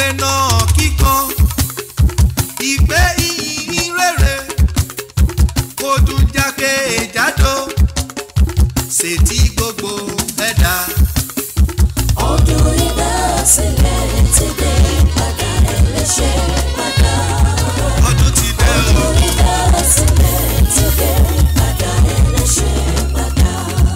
dènà kíkan ìgbé ìyìn rere kó dùn jákè jádò ṣètì gbogbo ẹ̀dá. ọdún ìdásílẹ̀ ti dé padà ẹlẹ́ṣẹ̀ padà. ọdún ti dé o. ọdún ìdásílẹ̀ ti dé padà ẹlẹ́ṣẹ̀ padà.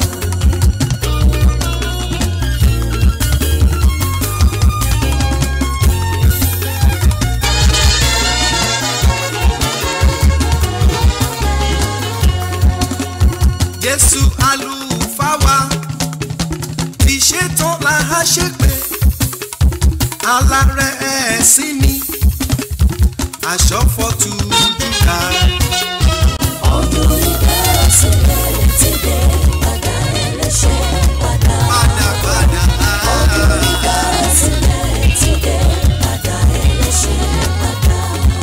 jésù àlùfáà wa ti ṣetán la á ṣe pé alárẹ̀ ẹ̀sìn ni aṣọ fọ́tù dúdà ọdún ìdásílẹ̀ ti dé padà ẹlẹ́ṣẹ̀ padà. padà padà. ọdún ìdásílẹ̀ ti dé padà ẹlẹ́ṣẹ̀ padà.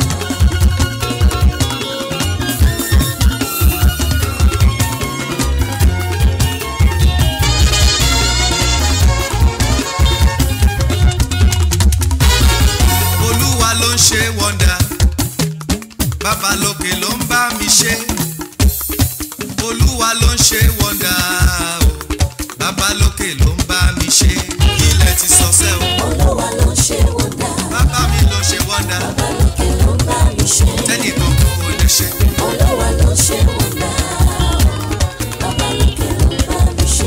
olúwa ló ń ṣe wọ́ndà bàbá lókè ló ń bá mi ṣe olúwa ló ń ṣe wọ́ndà o bàbá lókè ló ń bá mi ṣe ilẹ̀ ti sọ́sẹ́ o olúwa ló ń ṣe wọ́ndà. bàbá mi ló ṣe wọ́ndà bàbá lókè ló ń bá mi ṣe. tẹ́nìkan kò lè ṣe. olúwa ló ń ṣe wọ́ndà. bàbá lókè ló ń bá mi ṣe.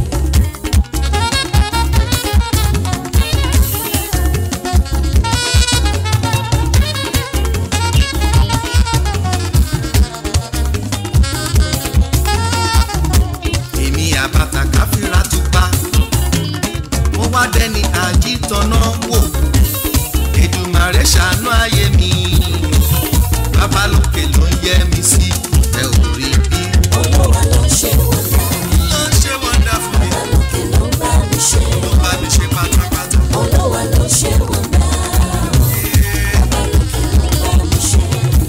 èmi àbàtà káfíńra tó pa mo wá dẹni àjítọ́nà wò Èdùmàrè ṣàánú ayé mi bàbá lókè ló ń yẹ mi sí ẹ ò rí bí. olúwa ló ń ṣe wọ́ndà. ó ń ṣe wọ́ndà fún mi bàbá lókè ló ń bá mi ṣe. ló bá mi ṣe pátápátá. olúwa ló ń ṣe wọ́ndà. bàbá lókè ló ń bá mi ṣe.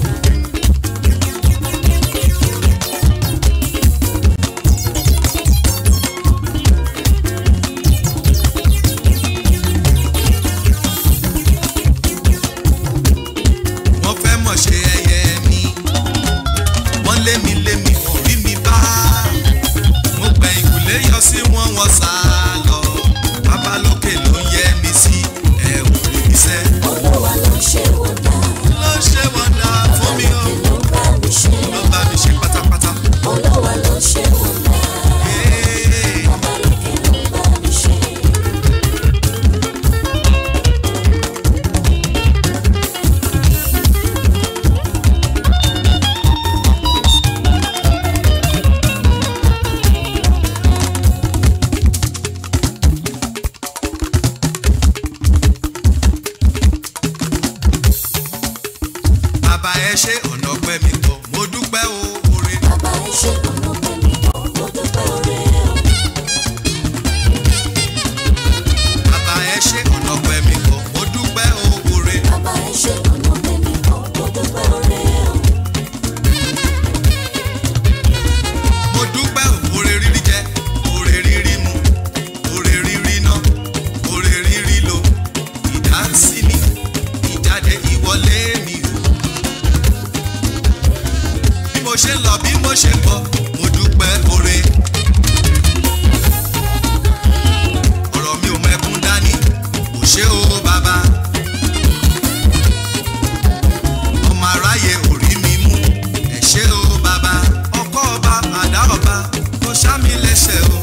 wọ́n fẹ́ mọ̀ ṣe ẹyẹ mi wọ́n lé mi lé mi kò rí mi bá mo gbẹ̀yìn kùlé yọ sí wọn wọ́n sá lọ bàbá lókè ló ń yẹ mi sí ẹ ò rí mi sẹ́. olúwa ló ń ṣe wọ́ndà. ló ń ṣe wọ́ndà fún mi o ló ń bá mi ṣe. ló bá mi ṣe pátápátá. olúwa ló ń ṣe wọ́ndà. Ee, bàbá lókè ló ń bá mi ṣe. bàbá ẹ ṣe ọ̀nà pẹ́ mi pọ̀ mo dúpẹ́ o oore. bàbá ẹ ṣe ọ̀nà pẹ̀lú mo dúpẹ́ oore o. bàbá ẹ ṣe ọ̀nà pẹ́ mi pọ̀ mo dúpẹ́ o oore. bàbá ẹ ṣe ọ̀nà pẹ̀lú mo dúpẹ́ oore o. mo dúpẹ́ o oore rírí jẹ oore rírí mu oore rírí ná oore rírí lò ìdásí mi ìjáde ìwọlé mi o. bí mo ṣe ń lọ bí mo ṣe ń bọ̀ mo dúpẹ́ oore. ọ̀rọ̀ mi ò mẹ́kún dání kò ṣe o bàbá. ọmọ aráyé ò rí mi mú ẹ ṣé o bàbá ọkọ ọba àdá ọba kò ṣá mi lẹ́sẹ̀ o.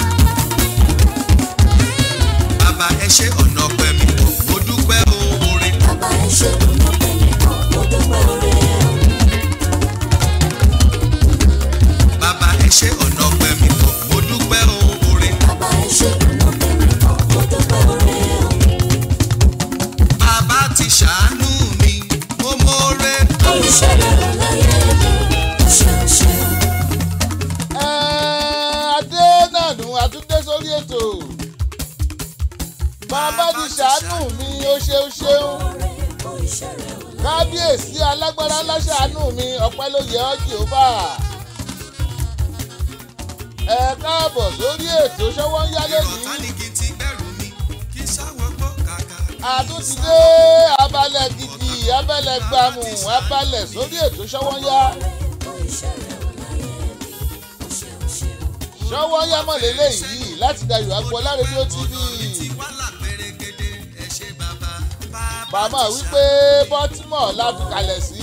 bàbá ẹ ṣé ọ̀nà ọpẹ́ mi pọ̀ mo dúpẹ́ o oore. bàbá ẹ ṣe ọ̀nà pẹ̀lú mo dúpẹ́ oore o. bàbá ẹ ṣé ọ̀nà ọpẹ́ mi pọ̀ mo dúpẹ́ o oore. bàbá ẹ ṣe ọ̀nà pẹ̀lú mo dúpẹ́ oore o. bàbá ti ṣàánú mi mo mọ̀ọ́rẹ́. oríṣẹ́ rẹ̀ ò láyé mi ṣeun ṣeun. Ẹ, adé náà nù àtúndé sórí ètò bàbá ti ṣàánú mi ó ṣeun ṣeun oore oríṣẹ́ rẹ̀ ò láyé kábíyèsí alágbára ńlá ṣàánú mi ọpẹ́ ló yẹ ọ́ jehova ẹ káàbọ̀ sórí ètò ṣọwọ́ ń yá ìrọ̀tá lónìí ni kí n ti bẹ̀rù mi kí sáwọ́ gbọ́ kàkà. àtúntìdé abalẹ̀ gidi abalẹ̀ gbàmù abalẹ̀ sórí ètò ṣọwọ́nyá ṣọwọ́nyá mọ̀lélẹ́ yìí láti dayọ̀ agbọ́lá rédíò tv wàhálà pérégede ẹ ṣe bàbá bàbá bàmá wípé baltimore la fi kalẹ̀ sí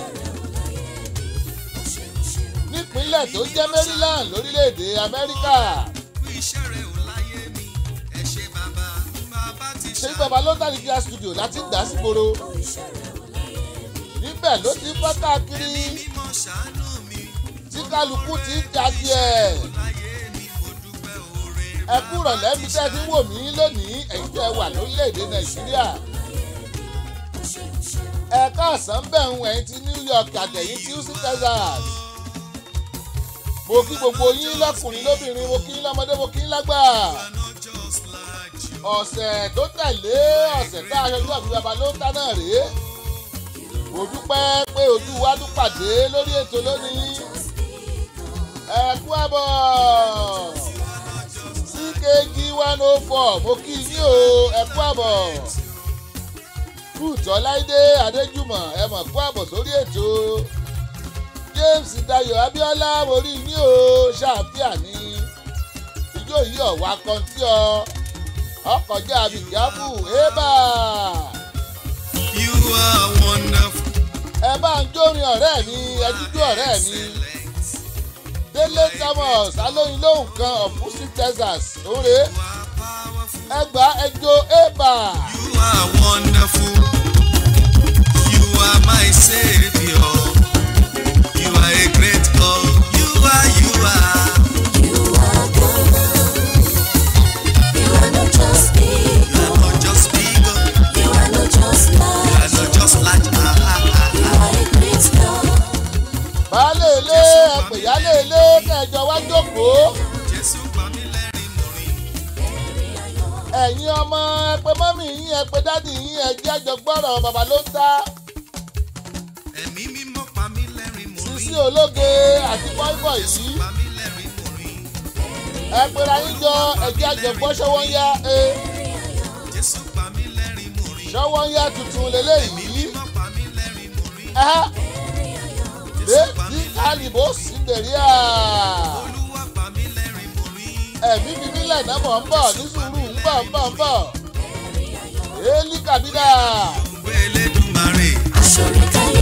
nípínlẹ̀ tó jẹ́ maryland lórílẹ̀‐èdè amẹ́ríkà fún iṣẹ́ rẹ̀ ò láyé mi ẹ ṣe bàbá bàbá ti ṣé bàbá ló tàbí kíá studio láti gbà sígboro níbẹ̀ ló ti bá káàkiri mímọ́ ṣàánú mi tí kálukú ti ń ja tiẹ̀ láyé mi mo dúpẹ́ oore ẹ kúrọ̀ lẹ́bi tẹ́ fi wò mí lónìí ẹ̀yin tẹ́ wà lórílẹ̀‐èdè nàìjíríà ẹ káàsán bẹ̀rùn ẹ̀yin ti new york àtẹ̀yìn tí houston texas mo kí gbogbo yín lọ́kùnrin lóbìnrin mo kí yín lọ́mọdé mo kí yín lágbà not just like you ọ̀sẹ̀ tó tẹ̀lé ọ̀sẹ̀ tá a ṣojú àbí baba ló ń ta náà rèé mo dúpẹ́ pé ojú wa tún pàdé lórí ètò lónìí ẹ kú àbọ̀ ckg one oh four mo kí yín o ẹ kú àbọ̀ kùtọ́ láìdé adéjùmọ̀ ẹ mọ̀ kú àbọ̀ sórí ètò james dayo abiola mo rí yín o ṣáàfíà ní ijó yìí ọ̀wá kan tí ọ ọkọjá abidjabu ébà you are wonderful ẹ bá ń jórin ọ̀rẹ́ mi ẹ jíjú ọ̀rẹ́ mi délé thomas alóyin lóhùn kan of houston texas òǹrè you are powerful ẹgbà ẹjọ ébà you are wonderful you are my saviour you are a great God you are you are. You are God. You are not just big. You are not just big, oh, You are not just you large. are not just large. Ah, ah, ah, You ah. are a great God. baálé ilé ẹpèyálé ilé kẹjọ wá jókòó Jésù pa mí lẹ́rìn mo rí. ẹ̀yin ọmọ ẹpẹ mọ́mì yín ẹpẹ dádì yín ẹjẹ́ àjọgbọ́rọ̀ bàbá ló ń ta Ẹ̀mí mímọ́ pa mí lẹ́rìn mo rí. sísí ológe àti bọ́ìbọ̀ yìí Pa mí lẹ́rìn mo rí. ẹpẹra yín jọ ẹjẹ́ àjọgbọ́ ṣọwọ́ ń yá ẹ Jésù pa mí lẹ́rìn mo rí. ṣọwọ́ ń yá tuntun Ẹ̀mí lélẹ́yìí mímọ́ pa mí lẹ́rìn mo rí. ẹ Jésù pa ní mí kálíbó síndèríà Olúwa pa mí lẹ́rìn mo rí. ẹ̀mí mi nílẹ̀ náà mọ̀ ń bọ̀ ní sùúrù ń bọ̀ ń bọ̀ ń bọ̀ èélí kàbídà Ògbé Elédùmarè. Aṣọ̀rẹ́káyé.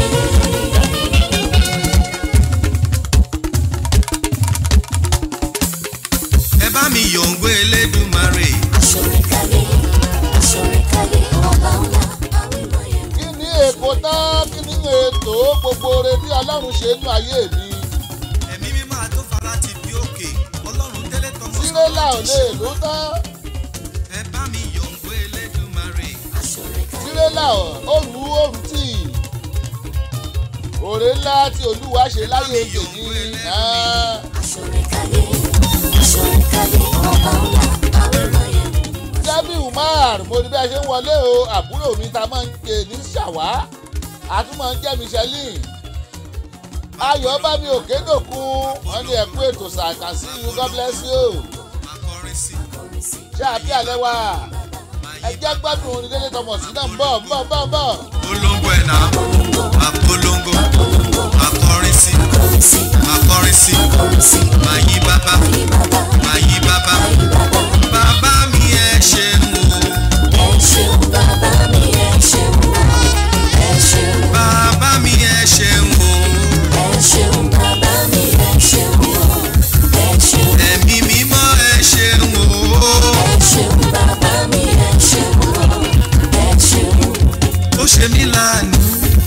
Ẹ bá mi yọ̀ ògbé Elédùmarè. Aṣọ̀rẹ́káyé. Aṣọ̀rẹ́káyé. Ọba ńlá. Àwímáyé. kí ni èkó tán kí ni ètò gbogbo oore bí ọlọ́run ṣe nú ayé mi Ẹ̀mí mímọ́ àtó fara ti bí òkè. Ọlọ́run délé tọmọ tírélà ò lè ló tán Ẹ bá mi yọ̀ ògbé Elédùmarè. Aṣọ̀rẹ́káyé. tírélà òru òru tì òrè ńlá tí olúwa ṣe láyé tèmi náà. Aṣọ̀rẹ́káyé. Aṣọ̀rẹ́káyé. Ọba ńlá. Àwímáyé. jẹ́bí umar mo ní bí a ṣe ń wọlé o àbúrò mi ta máa ń pè ní ṣàwá a tún máa ń jẹ́ michelin ayọ̀ bá mi òkè dòkun wọ́n ní ẹ̀kú ètò sàkà sí you god bless you Akọrin sí. ṣé àbí alẹ́ wa ẹjẹ́ gbádùn orin délé tọmọ sí náà ń bọ̀ ń bọ̀ ń bọ̀ ń bọ̀ Polongo ẹ̀ náà. Apolongo. Akọrin sí. Kọrin sí. Akọrin sí. Kọrin sí. Máa yí bàbá. Ní bàbá. Máa yí bàbá. Ní bàbá. Bàbá mi ẹ ṣeun o. Ẹ ṣeun bàbá mi, ẹ ṣeun o. Ẹ ṣeun. Bàbá mi ẹ ṣeun o. Ẹ ṣeun bàbá mi, ẹ ṣeun o. Ẹ ṣeun. Ẹ̀mí mímọ́ ẹ ṣeun o. Ẹ ṣeun bàbá mi, ẹ ṣeun o. Ẹ ṣeun. Ó ṣe mí láàánú.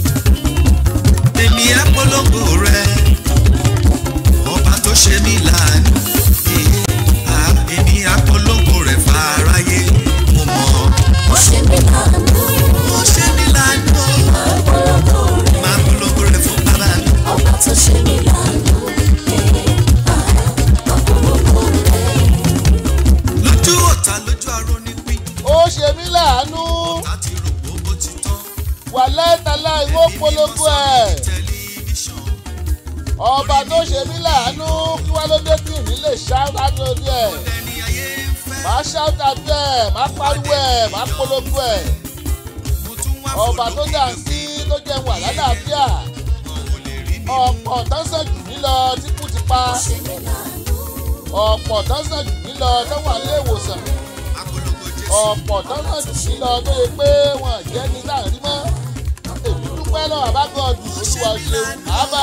Èmi á polongo rẹ̀. Ọba tó ṣe mí láàánú. Eh, ah, Èmi á polongo rẹ̀ fáráyé. Mo mọ̀. Ó ṣe mí láàánú. Ó ṣe mí láàánú. Máa polongo rẹ̀. Máa polongo rẹ̀ fún bàbá mi. Ọba tó ṣe mí láàánú. Eh, ah, máa polongo rẹ̀. Lójú ọ̀tá lójú aró ní pín. ó ṣe mí láàánú Ọ̀tá ti rò pé ó ti tán. wà lẹ́tàlá ìwó polongo ẹ̀ Tẹlifíṣàn. ọba tó ṣe mí láàánú kí wá ló dé tí mi lè ṣáájú lórí ẹ̀ Ẹni ayé ń fẹ́. máa ṣáájú ẹ̀ máa pariwo ẹ̀ máa polongo ẹ̀ ọba tó dà sí tó jẹun wà lálàáfíà ọ̀pọ̀ tó sàn jù mí lọ tí kú ti pa ọ̀pọ̀ tó sàn jù mí lọ tó wà nílé ìwòsàn ọ̀pọ̀ tó sàn jù mí lọ tó yẹ pé wọn jẹ́ ní láàrin mọ́ èmi dúpẹ́ lọ́wọ́ àbágọ́ọ̀dù olúwa ṣeun ábà.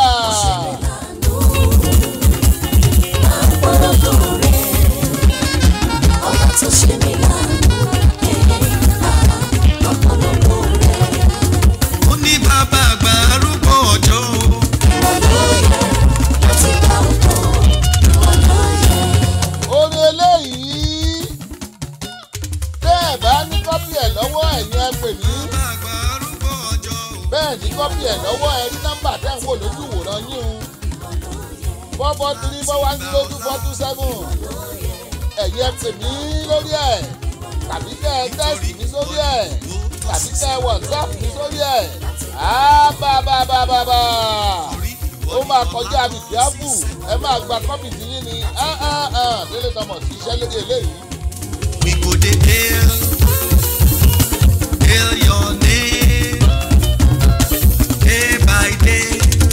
Ọba tó ṣe mí lánàá, ọ̀pọ̀lọpọ̀ rẹ̀. ó ní bàbá àgbà arúgbó ọjọ́ orin eléyìí tẹ́ ẹ̀ bá ní kọ́pì ẹ̀ lọ́wọ́ ẹ̀yin ẹ pè mí bàbá àgbà arúgbó ọjọ́ bẹ́ẹ̀ ní kọ́pì ẹ̀ lọ́wọ́ ẹ rí nọ́mbà tẹ́ ń wò lójú ìwòran yín o four four three four one zero two four two seven ẹ̀yin ẹ pè mí lórí ẹ̀ tàbí kẹ́ ẹ tẹ́sì mi sórí ẹ̀ tàbí kẹ́ ẹ whatsapp mi sórí ẹ̀ ábàbàbàbà ó máa kọjá mi kíábù ẹ máa gba kọ́pì tí yín ni délé tọmọ sí iṣẹ́ lédè eléyìí. we go dey hail hail your name day by day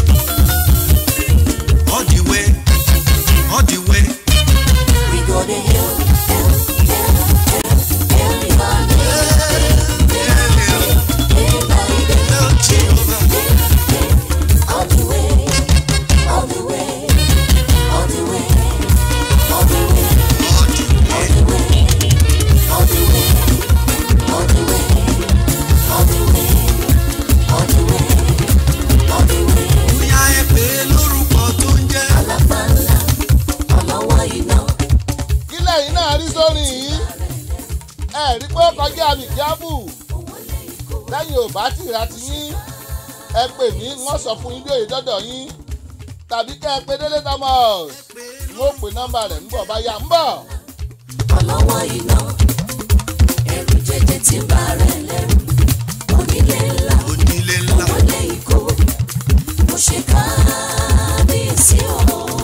all the way all the way We go to hell, hell, hell, hell, hell, hell, hail hail day by day. hail jehovah All the way, all the way, all the way, all the way, all the way all the way, all the way, all the way, all the way, all the way, all the way. bóyá ẹ pè é lórúkọ tó ń jẹ́ Alápàlà, ọlọ́wọ́ iná, kílẹ̀ yìí náà rí sórí yìí ẹ rí pé ó kọjá mi kíábù lẹ́yìn ò bá tì ra ti yín ẹ pè mí wọ́n sọ fún yín bí òye dọ́dọ̀ yín tàbí kẹ́ ẹ pé délé thomas n ó pè nọ́mbà rẹ̀ ń bọ̀ bá yá ń bọ̀. ọlọ́wọ́ iná. Ẹ̀rù jẹjẹ tí ń bá rẹ̀ lẹ́rù. Onílé ńlá, onílé ńlá wọlé ikó. Mo ṣe kábíyèsí o.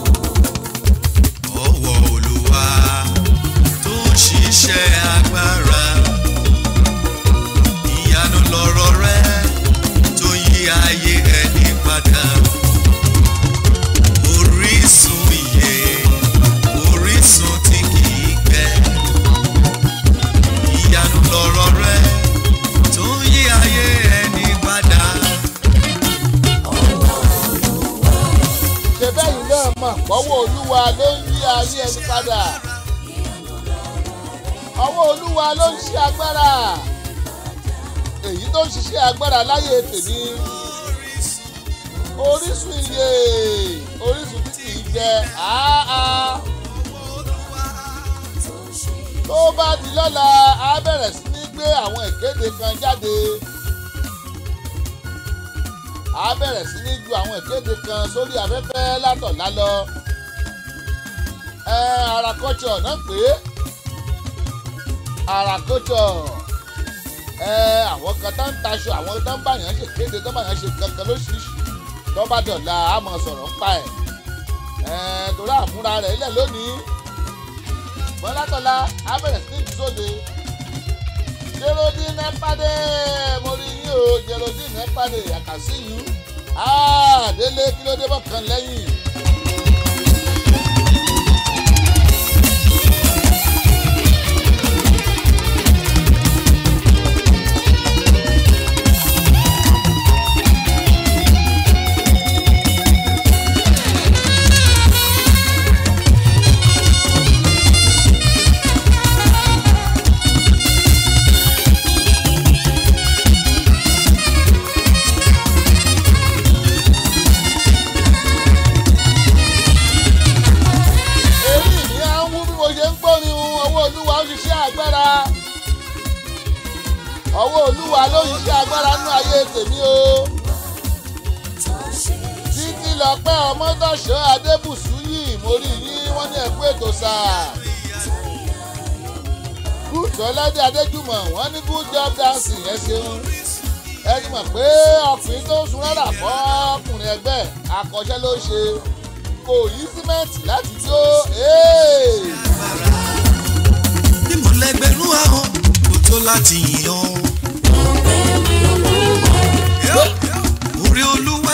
ọwọ́ olúwa tó ń ṣiṣẹ́ agbára ìyanu lọ̀rọ̀ rẹ tó yí ayé ẹni padà orísun ìyè orísun tí kìí gbẹ ìyanu lọ̀rọ̀ rẹ tó yí ayé ẹni padà. ṣe bẹ́yìn náà mọ̀ pọ́wọ́ olúwa ló ń yí ayé ẹni padà ọwọ́ olúwa ló ń ṣe agbára èyí tó ń ṣiṣẹ́ agbára láyé tèmi orísun iye orísun tí kìí jẹ áá tó bá di lọ́la á bẹ̀rẹ̀ sí ní gbé àwọn ìkéde kan jáde a bẹ̀rẹ̀ sí ní ju àwọn ìkéde kan sórí afẹ́fẹ́ látọ̀lá lọ. ẹ àràkọ́tsọ̀ náà pé àràkọ́tsọ̀ ẹ àwọn kan tá ń taṣọ àwọn tó ń báyàn ṣe kéde tó ń báyàn ṣe kankan lóṣìṣì tó bá dọ̀la a mọ̀ sọ̀rọ̀ ń pa ẹ̀ ẹ torí àmúra rẹ̀ ilẹ̀ lónìí mọ́ látọ̀la a bẹ̀rẹ̀ sí ní jù sóde Geraldine Epade mo rí yín o Geraldine Epade I can see you ah délé kí ló dé bọ́ kan lẹ́yìn. èyí ni à ń wú bí mo ṣe ń gbórin ọwọ́ olúwa ó ṣiṣẹ́ agbára ọwọ́ olúwa ló ṣiṣẹ́ agbára nínú ayé tèmi o títí lọ́pẹ́ ọmọdọ̀ṣọ́ adébùsù yìí mo rí yín wọ́n ní ẹ̀kú ètò sáà gúúsù ọlọ́dẹ adéjúmọ̀ wọ́n ní good job dancing ẹ ṣeun ẹ ti mọ̀ pé ọkùnrin tó ń sun rárá fọ́ ọkùnrin ẹgbẹ́ akọ́ṣẹ́ ló ṣe kò yí símẹ́ǹtì láti jó bí mo lẹ́gbẹ̀rún ahọ́n kò tó láti yìn ọ́. Ọpẹ́ mi olúwa.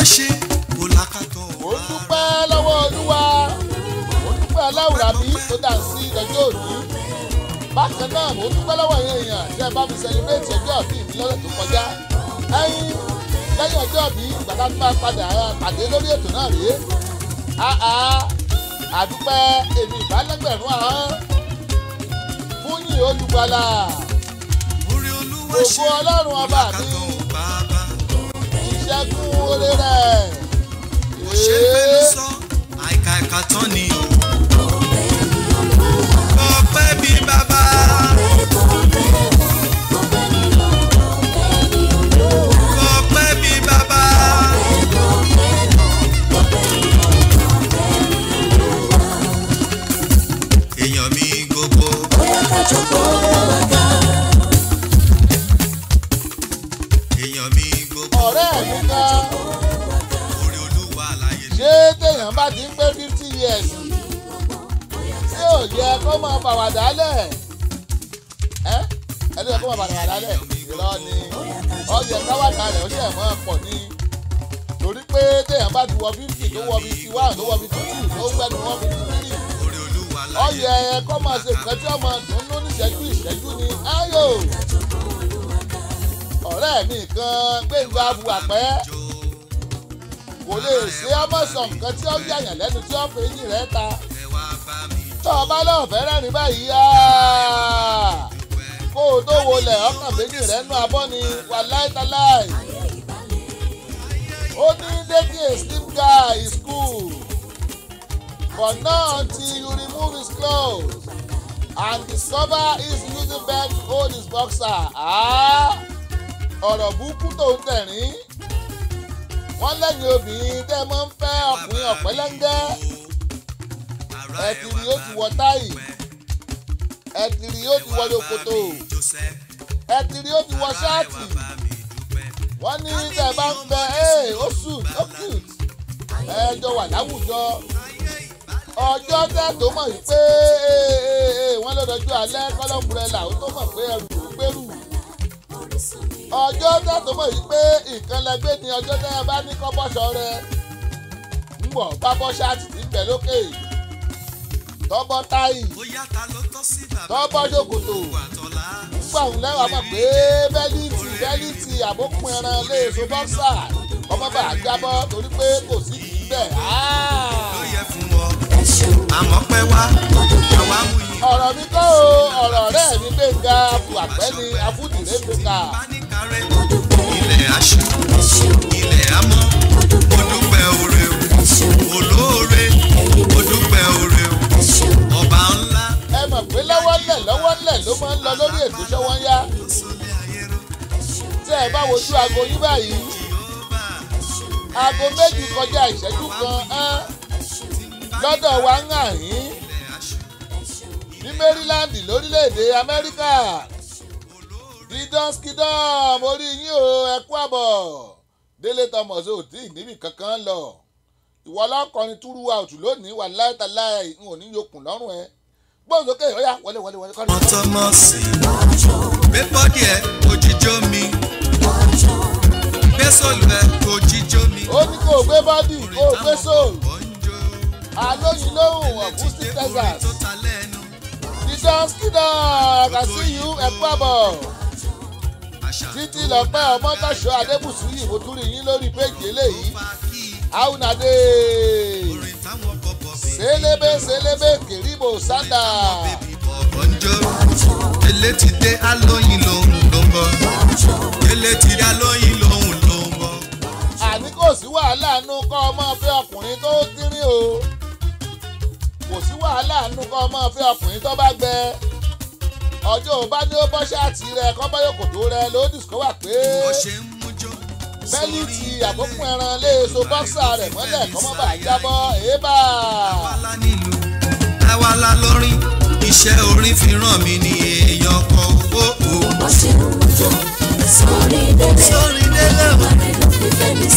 ṣe kò lákàtọ̀ mo ń dúpẹ́ lọ́wọ́ olúwa mo ń dúpẹ́ aláwùrà mi tó dà sí ọjọ́ òní bákan náà mo ń dúpẹ́ lọ́wọ́ yẹn èèyàn tí ẹ bá mi sẹlẹ̀bẹ̀tì ọjọ́ ìbí mi lọ́dọ̀ tó kọjá ẹyin lẹ́yìn ọjọ́ ìbí ìgbàdá tó bá padà pàdé lórí ètò náà rèé àá àdúpẹ́ èmi ìbálẹ́gbẹ̀rún àán fún yìí olùgbàlà orí olúwa Ògo ṣe Ọlọ́run kò ọba mi. lákàtọ̀ bàbá ìṣẹ́gun oore rẹ̀ ṣe fẹ́nu sọ àìkà ẹ̀ka tán ni o. ọpẹ́ bí bàbá ọpẹ́ bí bàbá èèyàn mi gbogbo èèyàn mi gbogbo ọ̀rẹ́ mi kan orí olúwa láyé mi. ṣé téèyàn bá ti ń pé fifty years ṣé ò yẹ kó máa bàwàdà lẹ̀ ẹ́ ẹni yẹ kó máa bàwàdà lẹ̀ irọ́ ni ọyẹ káwádà rẹ̀ ó ṣe mọ́ pọ̀ ní torí pé téèyàn bá ti wọ fifty tó wọ fifty one tó wọ fifty two tó gbẹ́nu wọ́n fifty three orí olúwa láyé ọyẹ kó máa ṣe nǹkan tí ọmọ dùnú níṣẹ́jú ìṣẹ́jú ni ayò ọ̀rẹ́ mi kan gbẹ̀ngà abuwàpẹ́ jó kò lè ṣe ọmọ sọ nǹkan tí ó yàyàn lẹ́nu tí ó fi eyín rẹ̀ ta ẹ wá bá mi tó o bá lọ́ọ̀ fẹ́ rẹ́rìn báyìí áá, dúpẹ́. kó o tó wọlé ọkàn méjì rẹ̀ nú abọ́ ni wà láìtaláì ó ní dating a slim guy is cool but not until you remove his clothes and discover he's using belt to hold his boxer Ah, ọ̀rọ̀ burúkú tó ń tẹ̀rín wọ́n lẹ́yìn obìnrin tẹ́ ẹ máa ń fẹ́ ọkùnrin ọ̀pẹ́lẹ́ngẹ́ ẹtìrì ó ti wọ táì ẹtìrì ó ti wọ lókòtò ẹtìrì ó ti wọ ṣáàtì wọ́n ní tẹ́ ẹ bá ń bẹ ẹ́ ó sùn ó cute ẹ jọ wà láwùjọ ọjọ́ tẹ́ tó mọ̀ yìí pé wọ́n ló dọjú alẹ́ kọ́lọ́mùrẹ́là ó tó mọ̀ pé ẹrù tó gbèrú ọjọ́ tẹ́ tó mọ̀ yìí pé nǹkan lẹgbẹ́ ni ọjọ́ tẹ́ ẹ bá ní kọ́ bọ́ṣọ rẹ ń bọ̀ bá bọ́ ṣáàtì tí ń bẹ lókè tọ́bọ́ táì tọ́bọ́ ṣòkòtò nígbà òun lẹ́wàá mọ̀ pé bẹ́líìtì bẹ́líìtì àbókùn ẹran léèso bọ́ksà ọmọ bá jábọ́ torí pé kò sí kì í bẹ̀. àmọ́ pẹ́ wá àwa mú yìí. ọ̀rọ̀ mi kọ́ o ọ̀rọ̀ ọ̀rẹ́ mi gbẹ̀ngà àpẹ́ni afúdìrẹ́ gbẹ̀ngà bá ní kárẹ́ ilẹ̀ aṣọ ilẹ̀ amọ́ mo dúpẹ́ oore o olóore mo dúpẹ́ oore o ọba ńlá ẹ mọ̀ pé lọ́wọ́lẹ̀ lọ́wọ́lẹ̀ ló máa ń lọ lórí ètò ṣọ́wọ́nyá sólé ayé ró tẹ́ ẹ bá wojú aago yín báyìí aago méjì kọjá ìṣẹ́jú kan án lọ́dọ̀ wa ń hàn yín ilẹ̀ aṣọ ní maryland lórílẹ̀‐èdè amẹ́ríkà dídán skidán mo rí yín o ẹ kú àbọ̀ délé thomas ò tí ì níbì kankan lọ ìwọ ọlọ́kọrin túrú out lónìí wà láìtàláì n ò ní yokùn lọ́rùn ẹ gbọ́dọ̀ sókè ó yá wọlé wọlé wọlé kọ́ni. ọmọ tọmọ sí gbé bọ́dì ẹ òjijó mi gbé sólù ẹ òjijó mi ó ní kó o gbé bọ́dì kó o gbé soul bọ́njó alóyin lóhùn ọ̀gúsí texas tó ta lẹ́nu dídán skidán àkàsí yìí ẹ kú àbọ̀ àṣà títí lọ́pẹ́ ọmọtọ́ṣọ́ adébùsù yìí mo tún rí yín lórí péjì eléyìí bá kí àwùnàdé orin táwọn bọ̀bọ̀ bèbí sélébé sélébé kìrìbò sádà bèbí bọ̀bọ̀ ń jó délé ti dé alóyin lòun ló ń bọ̀ délé ti dé alóyin lòun ló ń bọ̀ àní kò sí wàhálà nù kọ́ ọmọ fẹ́ ọkùnrin tó tírín o kò sí wàhálà nù kọ́ ọmọ fẹ́ ọkùnrin tó bá gbẹ ọjọ́ ò bá ní ó bọ́ ṣáàtì rẹ kọ́ bá yòkòtò rẹ ló dìskọ́wà pé bó ṣe ń mújó bẹ́líìtì àbókùn ẹran léèso bọ́ksà rẹ̀ mọ́lẹ̀ kọ́mọ́ bá jábọ́ èébà àwàlá nílùú àwàlá lórin iṣẹ́ orin fi ràn mí ní èèyàn kan ó ó sórí délé o.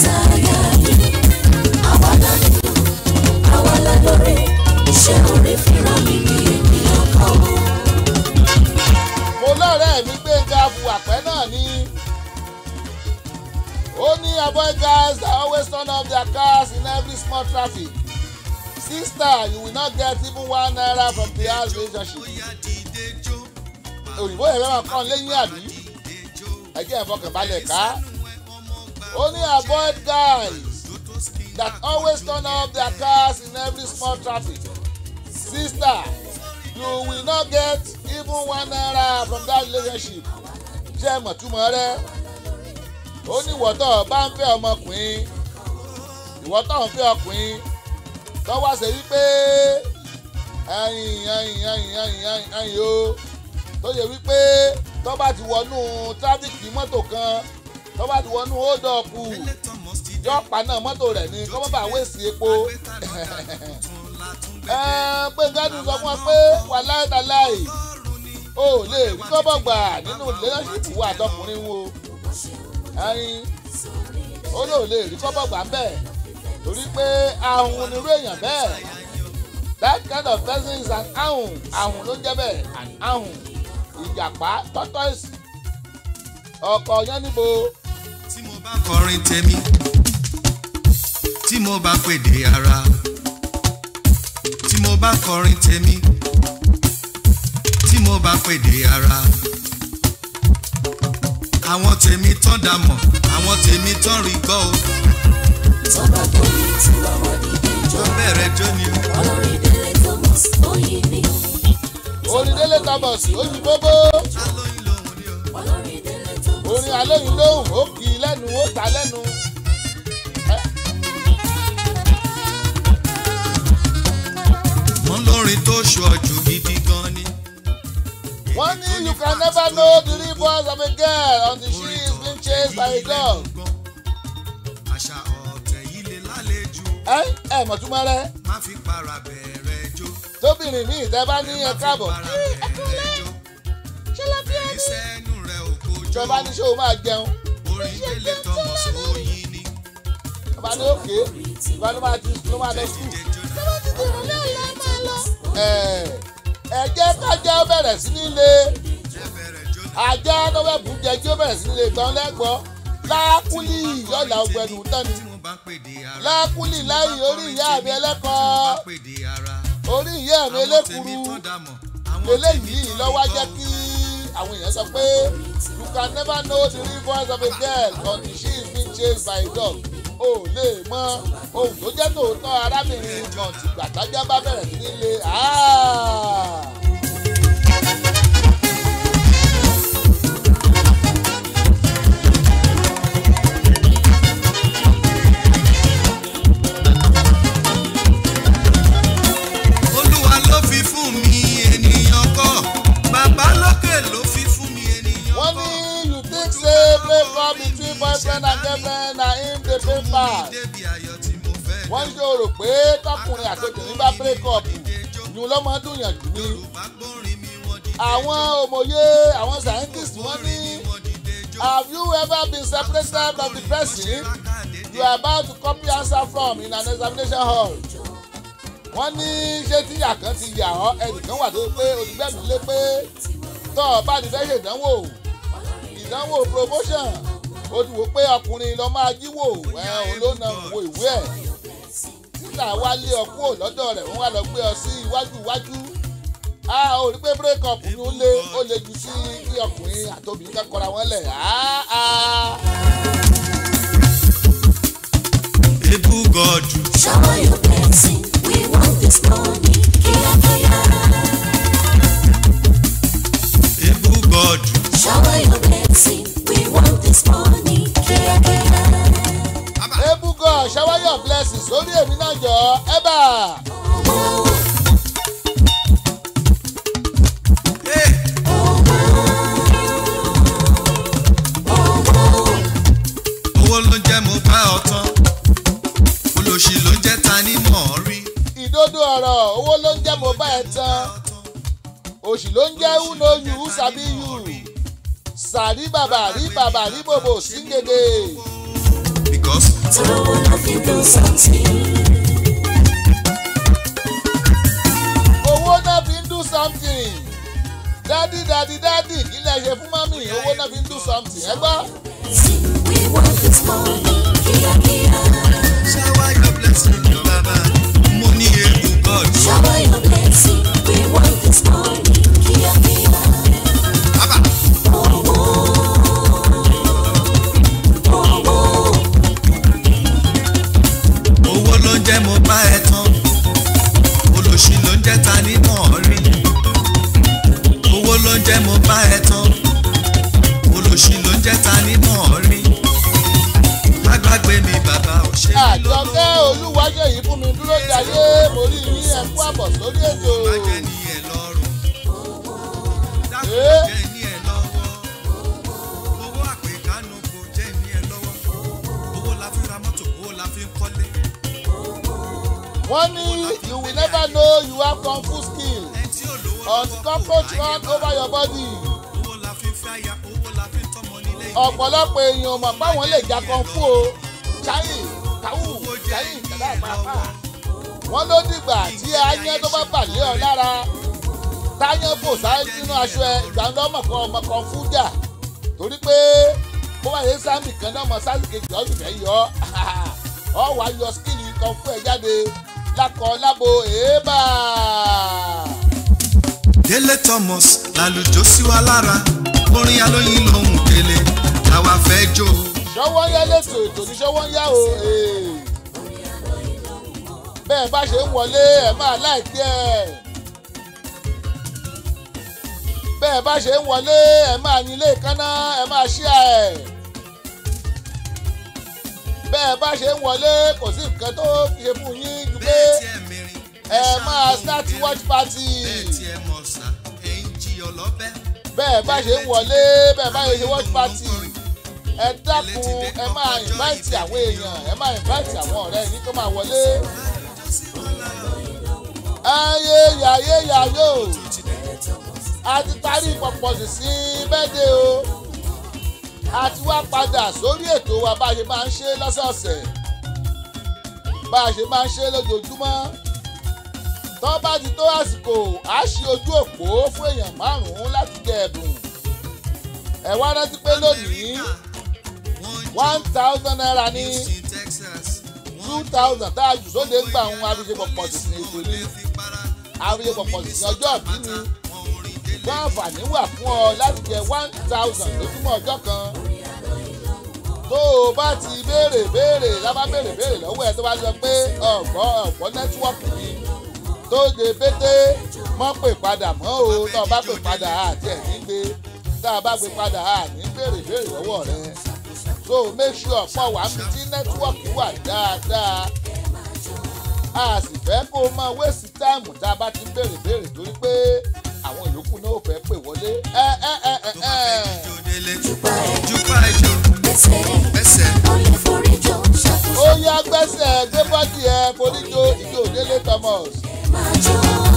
mo lọ́rẹ́ mi gbẹ̀ngà buwàpẹ́ náà ni ó ní avoid guys that always turn off their cars in every small traffic sister you will not get even one naira from the house relationship òyìnbó yẹn fẹ́ máa kọ́ lẹ́yìn àbí ẹjẹ́ ìfọkànbalẹ̀ ká ó ní avoid guys that always turn off their cars in every small traffic sister you will not get even one naira from that relationship ṣé ẹ mọ̀ túmọ̀ rẹ ó ní ìwọ́tọ̀ bá ń fẹ́ ọmọkùnrin ìwọ́tọ̀ ń fẹ́ ọkùnrin tó wá ṣe wípé ẹyìn ẹyìn ẹyìn ẹyìn ẹyìn ẹyìn o tó yẹ wípé tó bá ti wọnú tráfíkì mọ́tò kan tó bá ti wọnú hódọ̀pù yọ paná mọ́tò rẹ̀ ní kọ́ mọ́ bá wéèsì epo pé gádùn sọ fún ọ pé wà láìdáláì o lè rí kọ́bọ̀ gbà nínú lẹ́lẹ́sìpù wà tọkùnrin wo ẹyin ó lò lè rí kọ́bọ̀ gbà ń bẹ̀ torí pé ahun nírú èèyàn bẹ́ẹ̀ that kind of person is an ahun ahun ló ń jẹ́ bẹ́ẹ̀ an ahun ìjàpá tortoise ọkọ̀ yẹn níbo tí mo bá kọrin tèmi tí mo bá pèdè ara tí mo bá kọrin tèmi tí mo bá pèdè ara àwọn tèmi tán dà mọ̀ àwọn tèmi tán rí gbọ́ o Tọ́ba borí tí wàá dìde jọ. tó bẹ̀rẹ̀ jó ni o. Olórí Délé Thomas oyin ni. onídélé thomas oyin bóbó alóyin lòun ni o. Olórí Délé Thomas. orin alóyin lóhùn ó kì í lẹ́nu ó ta lẹ́nu. Ẹ, wọ́n lórin tó ṣọ́jú gidi gan ni. wọ́n ní you can never know the real voice of a girl until she is being chased by a dog. àṣà ọ̀tẹ̀ yìí lè lálejò ẹ ẹ mọ̀túmọ̀ rẹ má fi para bẹ̀rẹ̀ jó. tóbìnrin mi ìtẹ́ bá ní ẹ káàbọ̀ Má fi para bẹ̀rẹ̀ jó. ìsẹ́nu rẹ̀ ò kojú. ìjọba ní ṣé o máa jẹun orin délé thomas oyin ni. ọba ní òkè ìgbà ló máa ti ló máa lọ sùn. Jíjẹ jóná. ẹ ẹ jẹ́ kájá ó bẹ̀rẹ̀ sí ní le Ẹ bẹ̀rẹ̀ jó ni. ajá tó fẹ́ bù jẹ kí ó bẹ̀rẹ̀ sí ní le tán lẹ́gbọ́ lákúlì yọ̀là ọgbẹ́nu tán ni tí mo bá pèdè ara. lákúlì láyì orí ìyá mi tí mo ẹlẹ́kọ̀ọ́ bá pèdè ara. orí ìyá mi àwọn tèmi elékuru tán dà mọ̀. àwọn tèmi eléyìí tán lọ́wọ́ rí jẹ́ gbọ́. kí àwọn èèyàn sọ pé you can never know the real voice of a girl until she is being chased by a dog o lè mọ ohun tó jẹ́ tòótọ́ arábìnrin kan tí gbàtájá bá bẹ̀rẹ̀ sí ní le aaa. olúwa ló fi fún mi ènìyàn kọ́ bàbá lókè ló fi fún mi ènìyàn wọ́n kọ́. ní you think say break up between boyfriend and girlfriend na him dey pay pass. débi ayọ̀ tí mo fẹ́ wọ́n ń ṣòro pé tọkùnrin àti obìnrin bá break up ìyún lọ́mọ dùnyànjú ni. yorùbá gbórin mi wọ́n dìde àwọn òmòye àwọn scientists wọ́n ní wọ́n dìde jó. have you ever been separated from the person you are about to copy answer from in an examination hall. wọ́n ní ṣé tíyà kan ti yà ọ́ ẹnìkan wà tó pé olùgbẹ́mi lé pé tọ́ ọ bá ní fẹ́ ṣèdánwò ìdánwò promotion ó ti wò pé ọkùnrin lọ máa jíwò ẹ òun ló na wo ìwé ẹ̀ títà wá lé ọ kúrò lọ́dọ̀ rẹ̀ wọ́n wá lọ gbé ọ sí iwájú iwájú a ò rí pé break up ni ó lé ó lé jù sí kí ọkùnrin àtòbìnrin kan kọra wọn lẹ̀ áá. ebu gọdù Shower your blessing. We want this money. Kia kia. ebu gọdù Shower your blessing. We want this money. Kia kia. ebugọ shower your blessings sórí èmi náà jọ ẹ bá Oh, Hey! owó ló ń jẹ́ mo bá ọ tán olóṣì ló ń jẹ́ ta ní mọ̀ ọ́ rí ìdodo ọ̀rọ̀ owó ló ń jẹ́ mo bá ẹ tán òṣì ló ń jẹ́ who know you who sabi you sàrí bàbà rí bàbà rí bòbò síngèdè because throw one of you do something. owó náà fi ń do something dádì dádì dádì kí lẹ ṣe fún mọ́mì owó náà fi ń do something ẹ gbọ́. Sing, we want this morning, kia kia. Shower your blessing, Baba. Mo ní ewu God. Shower your blessing, we want this morning, kia kia. Baba. Oh, oh, oh. owó ló ń jẹ́ mo bá ẹ tán olòṣì ló ń jẹ́ ta ní mọ̀ rí owó ló ń jẹ́ mo bá ẹ tán olòṣì ló ń jẹ́ ta ní mọ̀ rí lágbàgbé mi bàbá ò ṣe mí àjọkẹ́ olúwáṣẹ́yìí fún mi dúró jayé mo rí yín ẹ̀kú àbọ̀ sórí ètò. má jẹ́ ní ẹ lọ́rùn dákun Eh? jẹ́ ní ẹ lọ́wọ́ owó àpèkánu kò jẹ́ ní ẹ lọ́wọ́ owó la fi ra mọ́tò owó la fi ń kọ́lé wọ́n ní you will never know you have kung fu skill ẹni tí ò lówó until cockroach run over your body. owó la fi ń fẹ́ aya owó la fi ń tọ́mọ nílé ìwé. ọ̀pọ̀lọpọ̀ èèyàn mọ̀ páwọn lè jà kung fu o ṣáyì káwù ṣáyì ìjọba àpapà. wọ́n ló dìgbà tí ayán tó bá bàlẹ́ ọ lára táyán fò sáré nínú aṣọ ẹ ìgbà ńlọ mọ̀kàn ọmọ kung fu jà torí pé bó bá yẹ sáàmì kan náà mọ sáàmì kejì ọdún fẹ́ yọ ọ wà á yọ skìlì kung fu ẹ jáde lákọ lábo èébà. délé thomas lálùjọ sí wa lára orin alóyin lòun délé làwa fẹ́ jó ṣọwọ́ ń yá lẹ́tọ̀ ètò ní ṣọwọ́ ń yá o. ee. bẹ́ẹ̀ bá ṣe ń wọlé ẹ̀ máa láìpẹ́ ẹ̀. bẹ́ẹ̀ bá ṣe ń wọlé ẹ̀ máa ní ilé ìkànnà ẹ̀ máa ṣí ẹ̀. bẹ́ẹ̀ bá ṣe ń wọlé kò sí nǹkan tó ṣe fún yín ju pé bẹ́ẹ̀ tí ẹ mìíràn ẹ máa start watch party. bẹ́ẹ̀ tí ẹ mọ̀ sá ẹ ń jí ọlọ́bẹ̀ bẹ́ẹ̀ bá ṣe ń wọlé bẹ́ẹ̀ bá ṣe watch party ẹ dákun ẹ máa invite àwọn èèyàn ẹ máa invite àwọn ọ̀rẹ́ yín tó máa wọlé. ayé yàyé yàyó a ti parí pọ̀pọ̀sì sí bẹ́ẹ̀dẹ̀ o a ti wá padà sórí ètò wa bá a ṣe máa ń ṣe lọ́sọ̀ọ̀sẹ̀ bá a ṣe máa ń ṣe lójoojúmọ́ tó bá ti tó àsìkò á ṣí ojú òpó fún èèyàn márùn-ún láti jẹ ẹ̀bùn ẹ wá rántí pé lónìí one thousand naira ní two thousand tá a jù sóde ń gbà ń àfihàn pọ̀pọ̀ sí ní ètò ní àfihàn pọ̀pọ̀ sí ní ọjọ́ ìbí ni fún àǹfààní wà fún ọ láti jẹ one thousand lójúmọ́ ọjọ́ kan tó o bá ti béèrè béèrè lábá béèrè béèrè lọ́wọ́ ẹ tó bá sọ pé ọ̀gbọ́ ọ̀gbọ́ nẹ́tíwọ́ọ̀kì ni tó de bété mọ́ pè padà mọ́ o tó o bá pè padà àti ẹ̀ ní gbé tá a bá gbé padà à ní béèrè béèrè lọ́wọ́ rẹ so make sure pọ̀ wá mi tí nẹ́tíwọ́ọ̀kì wà dáadáa a sì fẹ́ kó o máa wéèsì táìmù tá a bá ti ń béèrè béèrè torí pé àwọn ìyókù náà ò fẹ́ pè wọlé ẹ ẹ ẹ ẹ ẹ Jùpá ẹ̀, Jùpá ẹjọ́ gbèsè, ẹsẹ̀ ó lè forí jọ, ṣàkóso ó yá gbẹ́sẹ̀ gbé bọ́dì ẹ foríjó ìjó délé thomas. máa jó.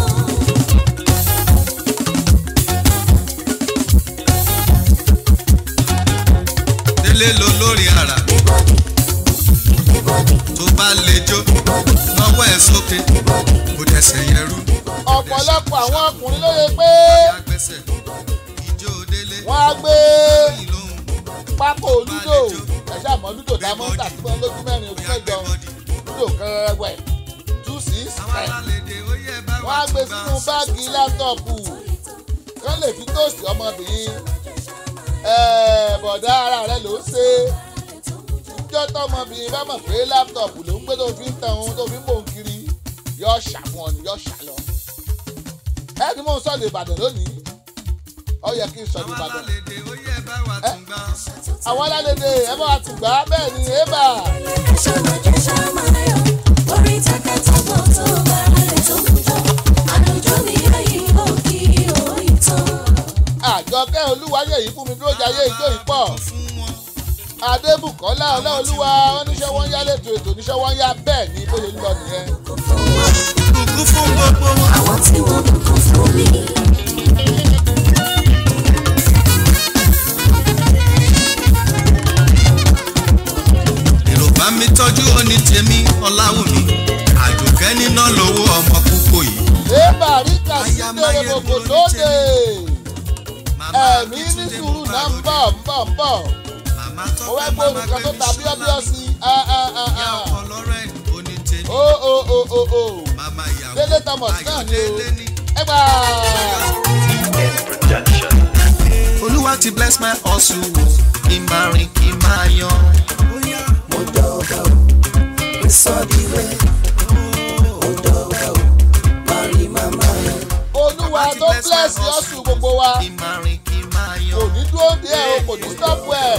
délé lọ lórí ara Bíbọ́dì, bíbọ́dì, tó bá lè jó bíbọ́dì, lọ́wọ́ ẹ̀ sókè bíbọ́dì, kò dẹ̀sẹ̀ yẹn rú ọ̀pọ̀lọpọ̀ àwọn ọkùnrin ló yẹ pé agbẹ́sẹ̀ ìjó délé wọ́n á gbé lóyìn lóhùn pákó lúdò ẹ̀ṣẹ̀ àmọ́ lúdò tá a mọ́ tà síbọn lójú mẹ́rin ojú mẹ́jọ lúdò kẹrẹrẹwẹ̀ two six àwọn ten alálèdè ó yẹ bá wọ́n á gbé sínú báàgì láptọ̀pù kán lè fi tóòsì ọmọbìnrin ẹ̀ẹ́ bọ̀dá ara rẹ̀ ló ń ṣe ìjọ tọmọbìnrin bá mọ̀ pé láptọ̀pù ló ń gbé tó fi ń tan ohun tó fi ń bò ń kiri yọ ṣàwọn ni yọ ṣàlọ ẹni mò ń sọ̀dọ̀ ìbàdàn lónìí ó yẹ kí n sọ̀dọ̀ àwọn ìbàdàn alálèdè ó yẹ bá wà tún gbà àwọn alálẹ́dẹ̀ ẹ bá wa tún gbà á bẹ́ẹ̀ ni ébà ṣàmàjẹ́ ṣàmàyọ̀, orí takàtàbọ̀ tó bá rẹ̀ tó ń jọ. Àlùjọ mi ayé òkì òyìn tán. àjọkẹ́ olúwayé yìí fún mi dúró jayé ìjó yìí pọ̀ fún wọn adébùkọ́lá ọláolúwa oníṣẹ́ wọn yá lẹ́tọ̀ ètò oníṣẹ́ wọn yá bẹ́ẹ̀ ni bó ṣe ń lọ nìyẹn. Kò fún wọn, kúkú fún gbogbo wọn. àwọn tí wọ́n bùkún fún mi. èrò bá mi tọ́jú òní tèmi ọláwùmí àjòkẹ́ níná lówó ọmọ púpọ̀ yìí. ébà ríkà sí tèrè gbogbo lóde màmá ẹ̀mí ní sùúrù náà ń bọ̀ ń bọ̀ ń bọ̀ màmá mo fẹ́ gbọ́ olùkọ́ tó ta bíọ́bíọ́ sí i. Ah, ah, ah, ìyá ah. ọkọ lọ́rẹ́ òní tèmi o o o o o màmá ìyàwó Délé Thomas náà ni o. Ayọ̀délé ní. ẹ gbà. olúwa ti bless my hustle o kí n máa rìn kí n máa yan. olúwa tó bless ọ̀sùn gbogbo wa kí n máa rìn kí n máa kò yan. ní dúró dé ẹ o kò ní stop ẹ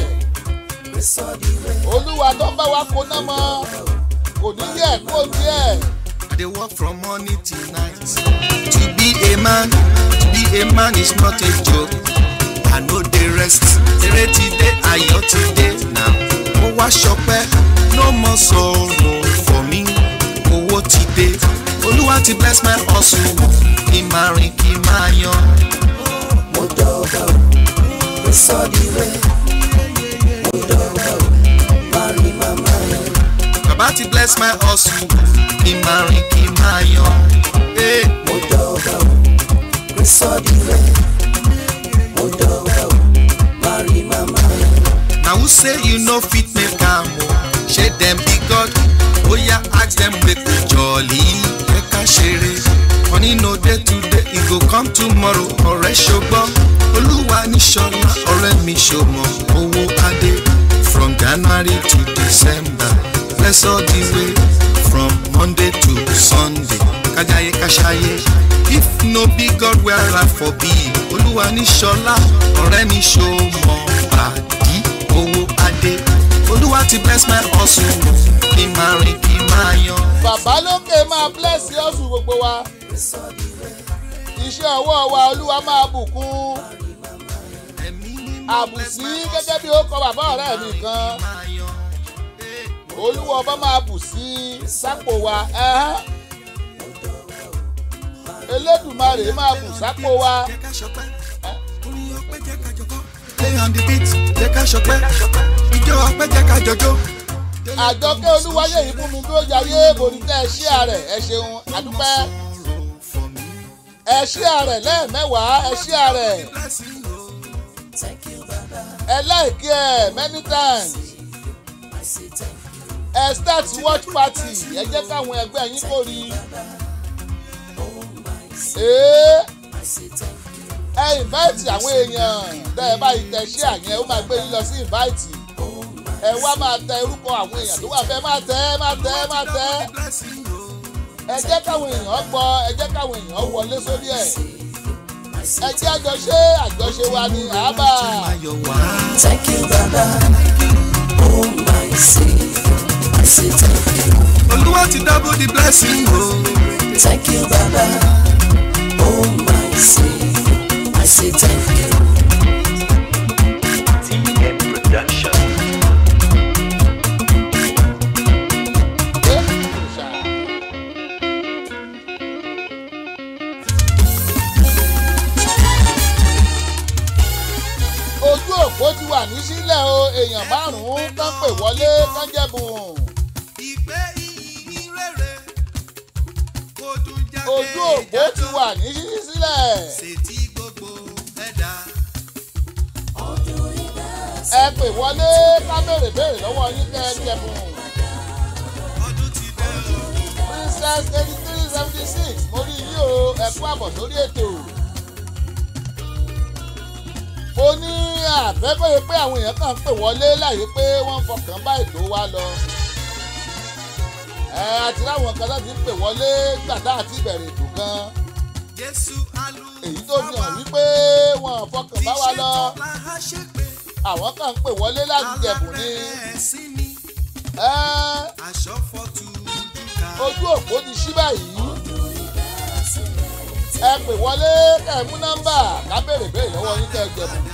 olúwa tó ń bá wa kó náà mọ kò ní yẹ kó díẹ̀ I dey work from morning till night. To be a man, to be a man is not a joke. I no dey rest. Eré ti dé, ayọ̀ ti dé now. Mo wá ṣọpẹ́, no more sorrow for me. Owó ti dé. Olúwa ti bless my hustle. Kí n máa rìn kí n máa yan. Bàbá ti bless my hustle. Kí n máa rìn kí n máa yan. Hey. na who say you no fit make am o ṣé dem be god oya ask dem make we jolly make ká ṣeré money no dey today e go come tomorrow ọ̀rẹ́ ṣogbọ́ olúwa ní ṣọlá ọ̀rẹ́ mi ṣòmọ owó adé from january to december bless all the way from monday to sunday kájàyé káṣáyé if no be god where i for be olúwa ní ṣọlá ọ̀rẹ́ mi ṣòmọ pàdí owó adé olúwa ti bless my hustle kí n máa rìn kí n máa yan. bàbá lókè máa bless ọ̀sùn gbogbo wa iṣẹ́ ọwọ́ wa olúwa máa bùkún àbùsí gẹ́gẹ́ bí ó kọ bàbá ọ̀rẹ́ mi kan olúwa ọba máa bù sí sápò wa ẹ̀hán. elédùmarè máa bù sápò wa Play on the beat, jẹ́ ká ṣọpẹ́, ìjọ ọpẹ́ jẹ́ ká jọjọ́. àjọkẹ́ olúwayé yìí fún mi tó yayé borí tẹ́ ẹ ṣí àrẹ̀ ẹ ṣeun àdúpẹ́ ẹ ṣí àrẹ̀ lẹ́ẹ̀mẹ́wàá ẹ ṣí àrẹ̀ ẹ láìkí ẹ many times ẹ start watch party ẹ jẹ́ káwọn ẹgbẹ́ yín kò rí ee ẹ invite àwọn èèyàn tẹ́ ẹ báyìí tẹ ṣí àyẹn ó máa gbé yín lọ sí invite ẹ wá máa tẹ orúkọ àwọn èèyàn tó wà fẹ́ máa tẹ máa tẹ máa tẹ ẹ jẹ́ káwọn èèyàn gbọ́ ẹ jẹ́ káwọn èèyàn wọlé sórí ẹ̀ ẹ jẹ́ àjọṣe àjọṣe wa ní àbá Ayọ̀ wá. Thank you, Baba. Oh, my Savior. I say thank you. Olúwa ti double the blessing o. Thank you, Baba. Oh, my Savior. I say thank you. TM Production. ẹ ṣá. ojú òpó ti wà ní sílẹ̀ o èèyàn márùn-ún kán pè wọlé kán jẹ̀bùn. Ìgbé ìyìn rere kò dùn jáde ojú òpó ti wà ní ṣíṣí sílẹ̀. Ṣètì gbogbo ẹ̀dá. ẹ pè wọlé ká béèrè béèrè lọ́wọ́ yín kẹ́ ẹ jẹ̀bùn. Ọdún ti dé o. princess eighty three seventy six mo rí yín o ẹ kú àbọ̀ sórí ètò. mo ní àfẹ́kọ̀yé pé àwọn èèyàn kan ń pè wọlé láyé pé wọ́n ń fọkàn bá ètò wa lọ. ẹ àti láwọn kan láti ń pè wọlé gbàdá àti ìbẹ̀rẹ̀ ètò gan. Jésù alú. èyí tó fi hàn wípé wọn ò fọkàn bá wa lọ. àwọn kan ń pè wọlé láti jẹ̀bùn ni. ẹ Aṣọ fọ́tù dúkà. ojú òpó ti ṣí báyìí. ẹ pè wọlé kẹ́ ẹ mú nọ́mbà ká béèrè béèrè lọ́wọ́ yín kẹ́ ẹ jẹ̀bùn.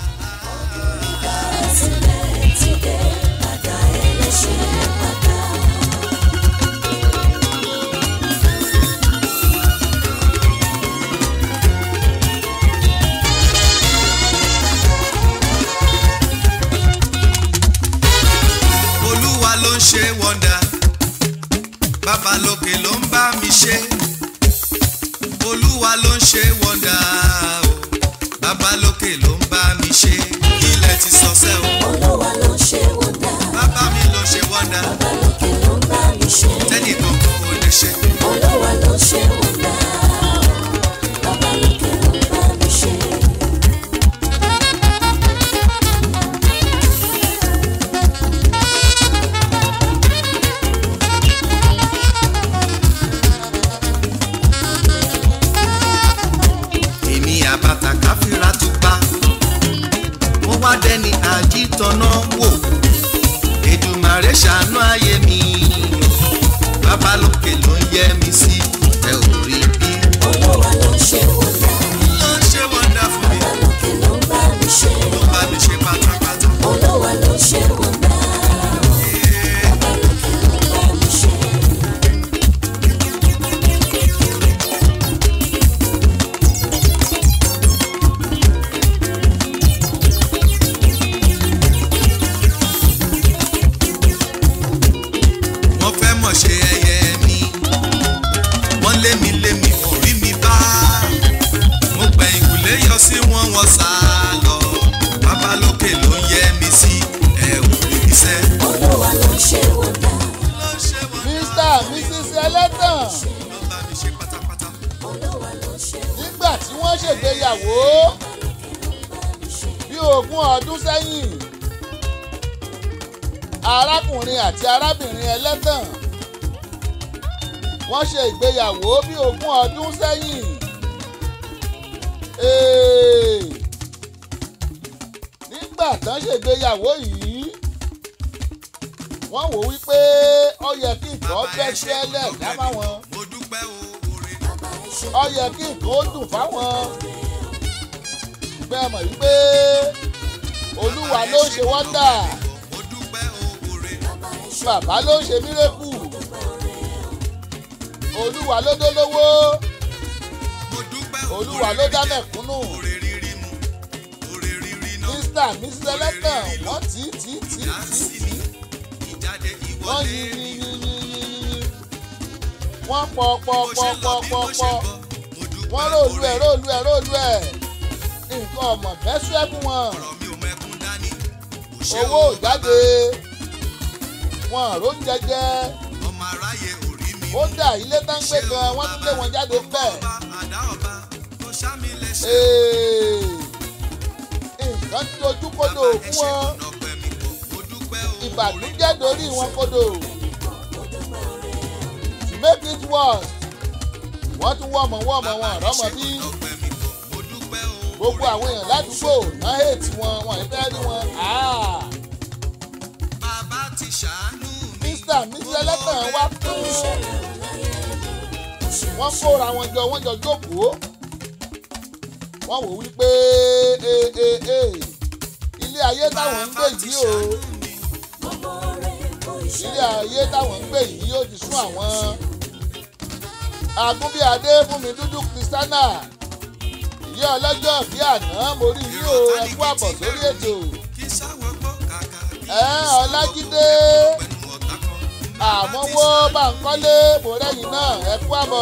Olúwa ló ń ṣe wọ́ndà. Bàbá lókè ló ń bá mi ṣe. Olúwa ló ń ṣe wọ́ndà o. Bàbá lókè ló ń bá mi ṣe. Ilẹ̀ ti sọ sẹ́ o. olúwa ló ṣe wọ́n. ṣe. tẹ́nìkan kò lè ṣe. Olúwa ló ṣe wọ́n dá o. Bàbá lókè ló bá mi ṣe. èmi àbàtà káfíra tún pa mo wá dẹni àjítọ́nà wò Èdùmàrè ṣàánú ayé mi bàbá lókè ló ń yẹ mi sí ẹ ò rí bí. Olúwa ló ṣe wọ́n dá. ló ń ṣe wọ́ndà fún mi Bàbá lókè ló bá mi ṣe. ló bá mi ṣe pátápátá. Olúwa ló ṣe wọ́n dá o. Bàbá lókè ló bá mi ṣe. wọ́n fẹ́ mọ̀ ṣe ẹyẹ mi wọ́n lé mi lé mi kò rí mi bá mo gbẹ̀ ìkùlé yọ sí wọn wọ́n sá lọ bàbá lókè ló ń yẹ mi sí ẹ ò rí mi sẹ́. Olúwa ló ṣe wọ́n dá. ló ń ṣe wọ́n mr mrs ẹlẹ́tàn ló bá mi ṣe pátápátá. Olúwa ló ṣe wọ́n nígbà tí wọ́n ṣègbéyàwó bí ogún ọdún sẹ́yìn arákùnrin àti arábìnrin ẹlẹ́tàn wọ́n ṣe ìgbéyàwó bí ogún ọdún sẹ́yìn Ee, nígbà tán ṣègbéyàwó yìí wọ́n wò wípé ó yẹ kí nǹkan bẹ́ ṣẹlẹ̀ dá máwọn mo dúpẹ́ o oore bàbá ẹ ṣe. ó yẹ kí nǹkan ó dùn fáwọn bẹ́ẹ̀ mọ̀ wípé olúwa ló ń ṣe wọ́ndà mo dúpẹ́ o oore Bàbá ẹ ṣe. bàbá ló ń ṣe mírèkù olúwa ló dólówó mo dúpẹ́ o olúwa ló dá mẹ̀kúnnù oore rírí mu oore rírí náà mr mrs ẹlẹ́tàn wọ́n tì í tì í tì í ìyá tì í sí tì mi í ìjáde wọ́n ìwọlé yí yí yí yí yí yí wọ́n pọ̀ pọ̀ bó ṣe pọ̀ lọ pọ̀ bí pọ̀ mo ṣe pọ̀ bọ̀ mo dúpẹ́ wọ́n róòlù ẹ̀ oore róòlù ẹ̀ róòlù ẹ̀ nǹkan ọmọ bẹ́sù ẹ̀ fún wọn. ọ̀rọ̀ mi ò mẹ́kún dání kò ṣe owó o ò jáde wọn àrò ń jẹjẹ ọmọ aráyé ò rí mi kódà ilé tán ń gbé gan wọn tún lé wọn jáde bẹ́ẹ̀. ọba àdá ọba kò sá mi lẹ́sẹ̀ Ee, nǹkan tí ojú kodò bàbá ẹ fún ṣe wọn ọ̀nà ọpẹ́ mi pọ̀ mo dúpẹ́ o ìbànújẹ́ dorí wọn kodò to make it worse wọ́n tún wọ́mọ wọ́mọ wọn rọ́mọ bí ọpẹ́ mi pọ̀ mo dúpẹ́ o gbogbo àwọn èèyàn ládùúgbò náà hètì wọn wọn ì fẹ́ rí wọn. Ah, bàbá ti ṣàánú mi Mr. Mrs. ẹlẹ́tàn wá fún wọ́n kóra wọn jọ wọ́n jọ jókòó wọ́n wò wípé ee ee ee ilé ayé táwọn ń gbé yìí o Gbogbo rẹ̀ kó iṣẹ́. ilé ayé táwọn ń gbé yìí ó ti sún àwọn agúnbíadé fúnmi dúdú kristiana ìyá ọlọ́jọ́ bí àná mo rí yín o ẹ kú àbọ̀ sórí ètò kí sáwọ́ gbọ́ kàkà kí ẹ ọlájídé pẹ̀lú ọ̀tá kan àmọ́wó báńkọ́lé mo rẹ́yìn náà ẹ kú àbọ̀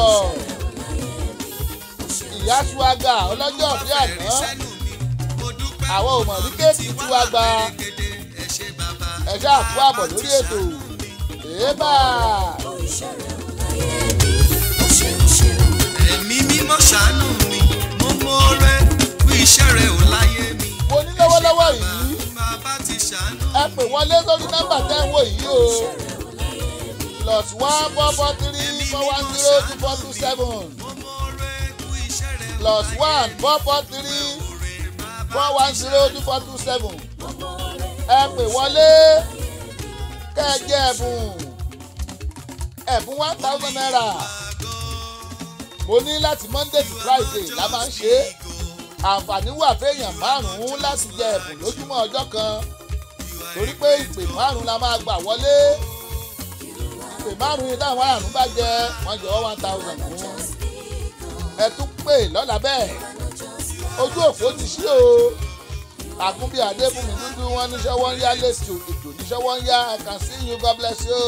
ìyá suwaga ọlọ́jọ́ bí àná àwọn ò mọ̀ ní kéèkì tí wàá gba ẹ ṣáà kú àbọ̀ lórí ètò èébà Kó iṣẹ́ rẹ̀ ò láyé mi. Ó ṣeun ṣeun. ẹ̀mí mímọ́ ṣàánú mi mo mọ̀ọ́rẹ́ fún iṣẹ́ rẹ̀ ò láyé mi. mo ní lọ́wọ́lọ́wọ́ yìí bàbá ti ṣàánú ẹ pè wọlé sórí nọ́mbà tẹ́ ń wò yìí o plus one four four three four one zero two four two seven mo mọ̀ọ́rẹ́ fún iṣẹ́ rẹ̀ ò plus one four four three four one zero two four two seven ẹ pè wọlé kẹ́ ẹ jẹ́ ẹ̀bùn ẹ̀bùn one thousand naira mo ní láti monday to friday la máa ń ṣe é àǹfààní wà fẹ́yàn márùn-ún láti jẹ ẹ̀bùn lójúmọ́ ọjọ́ kan torí pé ìpè márùn-ún la máa gbà wọlé ìpè márùn-ún yìí táwọn márùn-ún bá jẹ wọ́n jọ one thousand fún ẹ tún pè lọ́la bẹ́ẹ̀ ojú òpó ti ṣí o àgúnbí adébùnmi dúdú wọn níṣẹ́ wọ́n ń yá lẹ́sìn ètò níṣẹ́ wọ́n ń yá I can see you God bless you.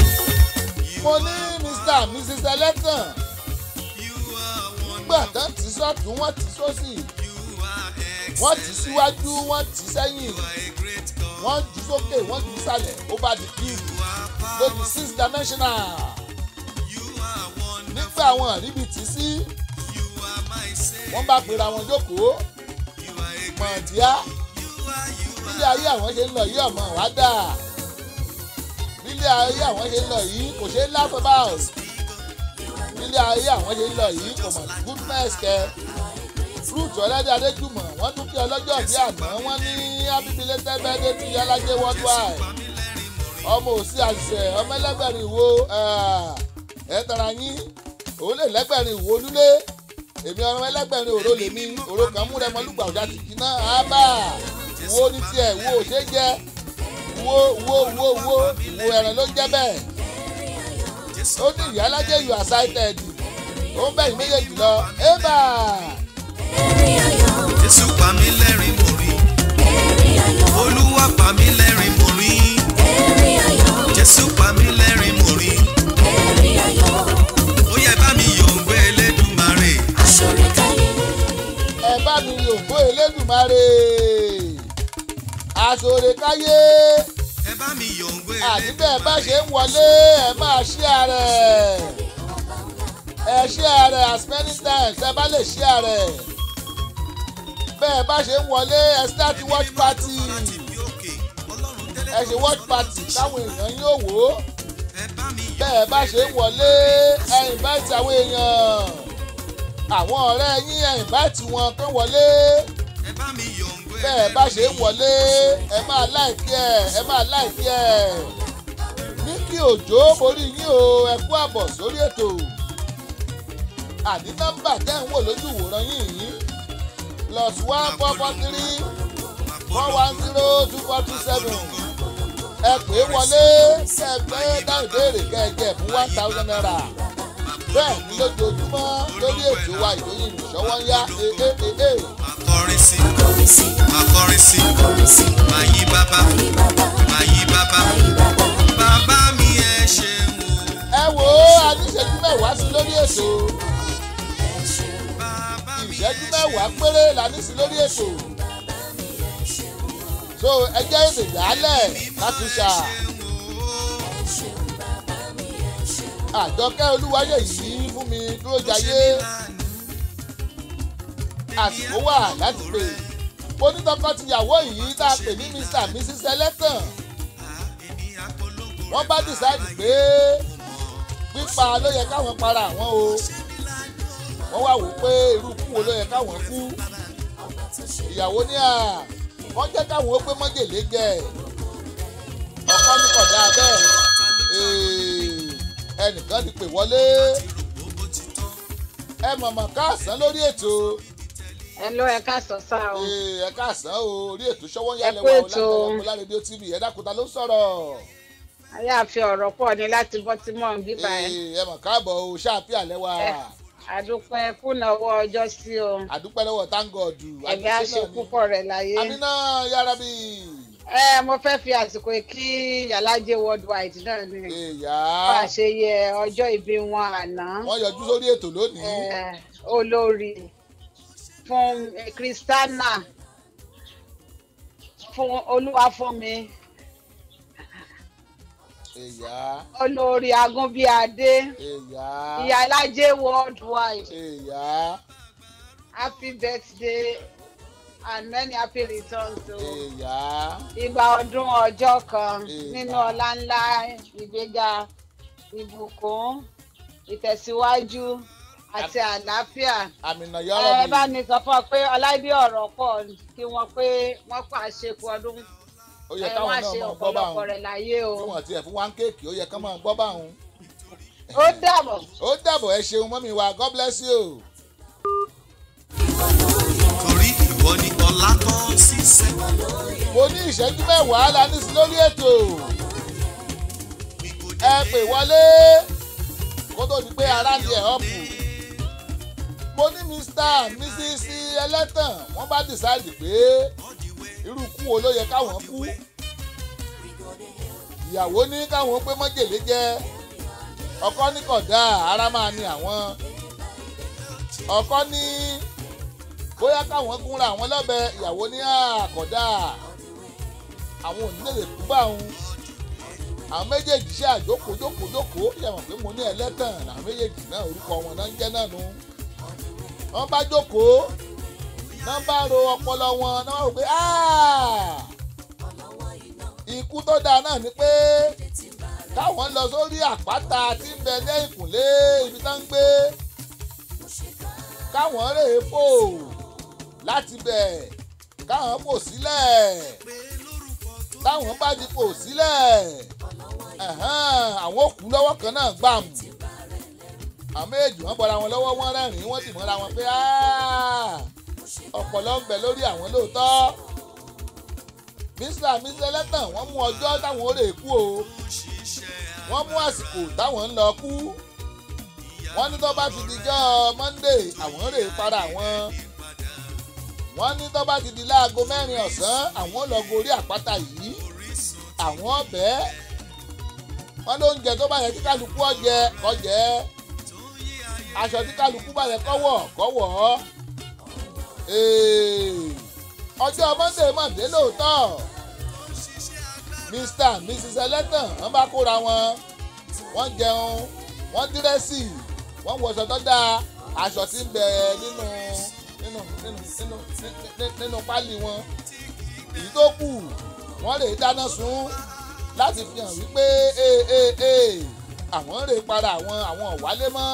mo ní mr and mrs ẹlẹ́tàn nígbà tán ti sọ́tún wọ́n tì sósì You are wọ́n tì excellent. síwájú wọ́n tì sẹ́yìn You are a great God. wọ́n jù sókè wọ́n jù sálẹ̀ ó bá di cube You are lójú powerful. six dimensional You are wonderful. nígbà wọn àríbi tì sí You are my Savior. wọ́n bá pera wọn jókòó You are a great mọ̀ọ́díá You are, you bílé are. ayé àwọn ṣe ń lọ yìí ọmọ wá dà bílé ayé àwọn ṣe ń lọ yìí kò ṣe é laugh about bílé ayé àwọn ṣe ń lọ yìí kò mọ̀ goodness kẹ fruit ọ̀lẹ́dẹ̀ adéjúmọ̀ wọ́n tún kí ọlọ́jọ́ bí àná wọ́n ní abíbílẹ̀ tẹ́gbẹ́dé tí yálàjẹ́ worldwide ọmọ òsì àṣẹ ọmọ ẹlẹ́gbẹ̀rin wo ẹ tara yín òun lè lẹ́gbẹ̀rin wo lúlé èmi ọmọ ẹlẹ́gbẹ̀rin òró lèmi òró kan múrẹ́ mọ́lúgbà ọ̀dà tìkì náà á bà wo ní tiẹ̀ wo ò ṣe jẹ́ wo wo wo wo ìwo ẹ̀ràn ló jẹ́ bẹ́ẹ̀ ó ní ìyálàjẹ́ you are sighted ó ń bẹ̀yìn méjèèjì lọ ébà Jésù pa mí lẹ́rìn mo rí. Olúwa pa mí lẹ́rìn mo rí. Jésù pa mí lẹ́rìn mo rí. Ó yẹ bá mi yòǹgbé Elédùmarè. ẹ bá mi yòǹbó elédùnmarè àsòrè káyé Ẹ bá mi yòǹgbé àti bẹ́ẹ̀ bá ṣe ń wọlé ẹ máa ṣí ààrẹ ẹ ṣí ààrẹ as many times ẹ bá lè ṣí ààrẹ bẹ́ẹ̀ bá ṣe ń wọlé ẹ start watch party Láti bí òkè, Ọlọ́run délé ẹ ṣe watch party káwọn èèyàn yóò wò ó Ẹ bá mi bẹ́ẹ̀ bá ṣe ń wọlé ẹ invite àwọn èèyàn àwọn ọ̀rẹ́ yín ẹ invite wọn kán wọlé Ẹ bá mi yòǹgbé bẹ́ẹ̀ bá ṣe ń wọlé ẹ máa láìkí ẹ̀ ẹ máa láìkí ẹ̀ ní kí òjò borí yín o ẹ kú àbọ̀ sórí ètò àní nọ́mbà tẹ́ ń wò lójú ìwòran yín yìí plus one four four three four one zero two four two seven ẹ pè é wọlé kẹ ẹ gbé dá ìbéèrè kẹ ẹ jẹ fún one thousand naira bẹ́ẹ̀ ni lójoojúmọ́ lórí ètò wa ìròyìn ìṣọwọ́ ń yá ee ee ee. Akọrin sí, akọrin sí, máa yí bàbá, máa yí bàbá. Bàbá mi ẹ ṣeun o. ẹ wò ó a ní ìṣẹ́jú mẹ́wàá sí lórí ètò Bàbá mi ìṣẹ́jú mẹ́wàá péré la ní sí lórí ètò so ẹ jẹ́ èdè dálẹ̀ láti ṣà àjọkẹ́ olúwayé yìí fún mi dúró jayé àsìkò wà láti pè onítọ́kọ́-tìyàwó yìí tá a pè ní mr and mrs ẹlẹ́tàn wọ́n bá decide pé pípa ló yẹ káwọn para àwọn o wọ́n wá wò ó pé irú kú wo ló yẹ káwọn kú ìyàwó ní à wọ́n jẹ́ káwọn ó gbé mọ́jèlé jẹ ọkọ ní kọ̀dá bẹ́ẹ̀ Ee, ẹnìkan ti pè wọlé ẹ mọ̀mọ́ káàsán lórí ètò ẹ ló ẹ ká sọ sá o Ee, ẹ káàsán o orí ètò ṣọwọ́ yálẹ̀ kú wà ètò. ọ̀làdàlẹ̀ rédíò tv ẹ dákúta ló ń sọ̀rọ̀ ayáàfin ọ̀rọ̀ pọ̀ ní láti bọ́ tí mò ń bíbá ẹ Ee, ẹ mọ̀ káàbọ̀ o ṣáàpì àlẹ́ wa Ẹ. àdúpẹ́ kùnàwó ọjọ́ sí o àdúpẹ́ lọ́wọ́ tángọ̀dù ẹ̀mí á ṣe púpọ̀ rẹ̀ láyé àmínà yára bí ẹ mo fẹ́ fi àsìkò yìí kí yàlájẹ worldwide náà ni èèyà bá a ṣe yẹ ọjọ́ ìbí wọn àná wọ́n yọjú sórí ètò lónìí ẹ, olórí fún kristana fún olúwafúnmi èèyà olórí agúnbíadé èèyà ìyálájẹ worldwide èèyà happy birthday and many happy returns o. èèyà ìgbà ọdún ọjọ́ kan Ìgbà. nínú ọlá ńlá ìgbéga ìbùkún ìtẹ̀síwájú àti àlàáfíà. àmìnà ẹ yára bá bí ní sọ fún ọ pé ọláìdí ọ̀rọ̀ pọ̀ kí wọ́n pé wọ́n pa àṣekù ọdún ó yẹ ẹ káwọn wọ́n á náà ṣe máa gbọ́ bá ọ̀pọ̀lọpọ̀ wọn rẹ̀ láyé o. bí wọ́n tiẹ̀ fún wa ń kéèkì ó yẹ ká máa gbọ́ bá wọn. ó dàbọ̀. ó dàbọ̀ ẹ ṣeun mọ́mí wa god bless you. torí ìwọ ni ọlá tán sísẹ. mo ní ìṣẹ́jú mẹ́wàá la ní sí lórí ètò ẹ pè wọlé kó tó di pé ara ń di ẹ̀ ọ̀pù mo ní mr and mrs ẹlẹ́tàn wọ́n bá decide pé irú kú wo ló yẹ káwọn kú ìyàwó ní káwọn pé mọ́jèlé jẹ ọkọ ní kódà ara máa ní àwọn ọkọ ní bóyá káwọn gúnra àwọn lọ́bẹ ìyàwó ní àkọ́dá àwọn òní lè kú bá òun àwọn méjèèjì ṣe àjókòó jókòó jókòó yàmọ̀ pé mo ní ẹlẹ́tàn làwọn méjèèjì náà orúkọ wọn náà ń jẹ́ náà nu wọ́n bá jókòó náà bá ro ọpọlọ wọn náà wọ́n rò pé "Ah! ikú tó dáa náà ni pé káwọn lọ sórí àpáta tí ń bẹ ní ìkùnlé ibi tá ń gbé káwọn rèé fò láti bẹ̀ káwọn fò sílẹ̀ táwọn bá ti fò sílẹ̀ ẹ̀hán, àwọn òkú lọ́wọ́ kan náà gbàmù àwọn méjì wọ́n bọ́ra wọn lọ́wọ́ wọ́n rẹ́rìn-ín wọ́n sì mọ́ra wọn pé "Ah, ọpọlọ ń bẹ lórí àwọn lóòótọ́ mr mr ẹlẹ́tàn wọ́n mú ọjọ́ táwọn ó rè kú o wọ́n mú àsìkò táwọn ń lọ kú wọ́n ní tó bá ti dijọ́ monday àwọn rè para wọn wọ́n ní tó bá ti di láago mẹ́rin ọ̀sán àwọn lọ gorí àpáta yìí àwọn ọbẹ̀ wọ́n ló ń jẹ tó bá yẹ kí kálukú ọjẹ kọjẹ aṣọ tí kálukú bá yẹ kọ́wọ̀ kọ́wọ̀ ọjọ́ monday mọ̀ dé lóòótọ́ mr and mrs ẹlẹ́tàn wọ́n bá kóra wọn wọ́n jẹun wọ́n dírẹ́sì wọ́n wọṣọ tó dáa aṣọ tí ń bẹ nínú nínú nínú nínú nínú nínú pálí wọn èyí tó kù wọ́n lè dáná sun láti fi hàn wípé ee ee ee àwọn rè para àwọn àwọn ọ̀wálé mọ́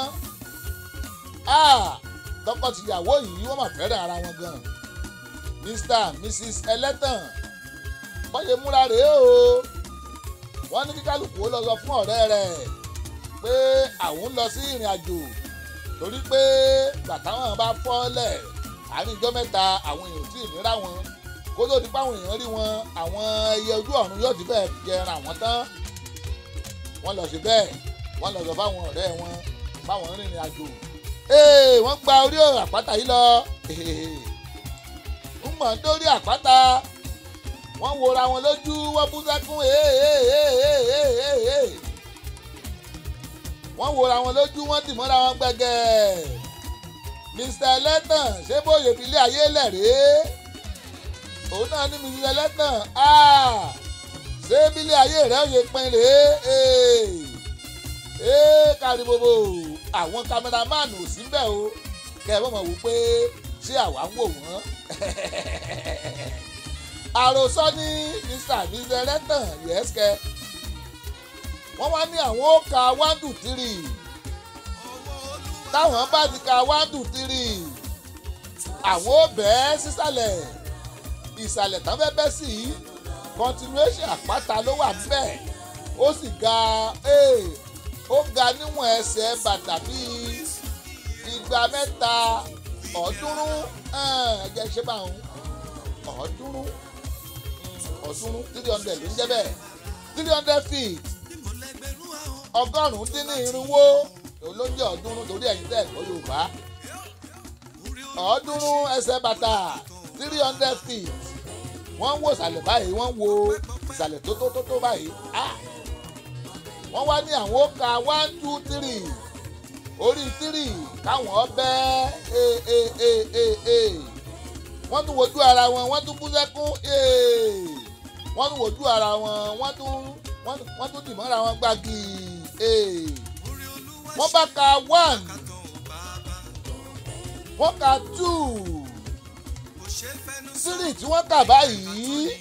tọkọ-tìyàwó yìí wọ́n mà fẹ́ràn ara wọn gan mr and mrs ẹlẹ́tàn bọ́yẹ múra rèé o wọ́n ní kí kálukú ó lọ sọ fún ọ̀rẹ́ rẹ̀ pé àwọn ń lọ sí ìrìn àjò torí pé bàtà wọn bá fọ́lẹ̀ àárín ijọ́ mẹ́ta àwọn èèyàn tí ì nira wọn kó tó di páwọn èèyàn rí wọn àwọn ẹyẹ ojú ọ̀run yóò ti bẹ́ẹ̀ jẹran àwọn tán wọ́n lọ sí bẹ́ẹ̀ wọ́n lọ sọ fáwọn ọ̀rẹ́ wọn fáwọn rìnrìn àjò ee wọ́n gba orí àpáta yìí lọ ń mọ̀ dórí àpáta wọ́n wora wọn lójú wọ́n bú sẹ́kún wọ́n wora wọn lójú wọ́n dì mọ́ra wọn gbẹ̀gẹ̀ mr ẹlẹ́tàn ṣé bóyè fi ilé ayé lẹ̀ rèé òun náà ní mr ẹlẹ́tàn ṣé bílé ayé rẹ̀ ó yẹ pin rèé ee kárí gbogbo àwọn kámẹ́rámánù ò sí bẹ́ẹ̀ o kẹ́ ẹ mọ̀ wò pé ṣé àwa ń wò wọ́n àròsọ ní mr mr ẹlẹ́tàn yẹ́sìkẹ́ wọ́n wá ní àwọn ó ka one two three táwọn bá ti ka one two three àwọn ó bẹ́ẹ̀ sísàlẹ̀ ìsàlẹ̀ tán fẹ́ bẹ́ sí continuation àpáta ló wà níbẹ̀ ó sì ga ó ga níwọ̀n ẹsẹ̀ bàtà bíi igba mẹ́ta ọ̀ọ́dúnrún ẹ̀ẹ́dẹ́ ṣe bá òun ọ̀ọ́dúnrún ọ̀ọ́dúnrún three hundred ló ń jẹ́ bẹ́ẹ̀ three hundred feet ọgọ́rùn-ún dín ní irínwó olóúnjẹ ọ̀ọ́dúnrún torí ẹ̀yin tẹ̀ ẹ̀kọ́ yorùbá ọ̀ọ́dúnrún ẹsẹ̀ bàtà three hundred feet wọ́n ń wo ìsàlẹ̀ báyìí wọ́n ń wo ìsàlẹ̀ tó tó tó tó báyìí wọ́n wá ní àwọn ó ka one two three orí three káwọn ọbẹ̀ ee ee ee ee ee wọ́n tún wojú ara wọn wọ́n tún bú sẹ́kún ee wọ́n tún wojú ara wọn wọ́n tún wọ́n tún dì mọ́ra wọn gbági ee wọ́n bá ka one wọ́n ka two three tí wọ́n kà báyìí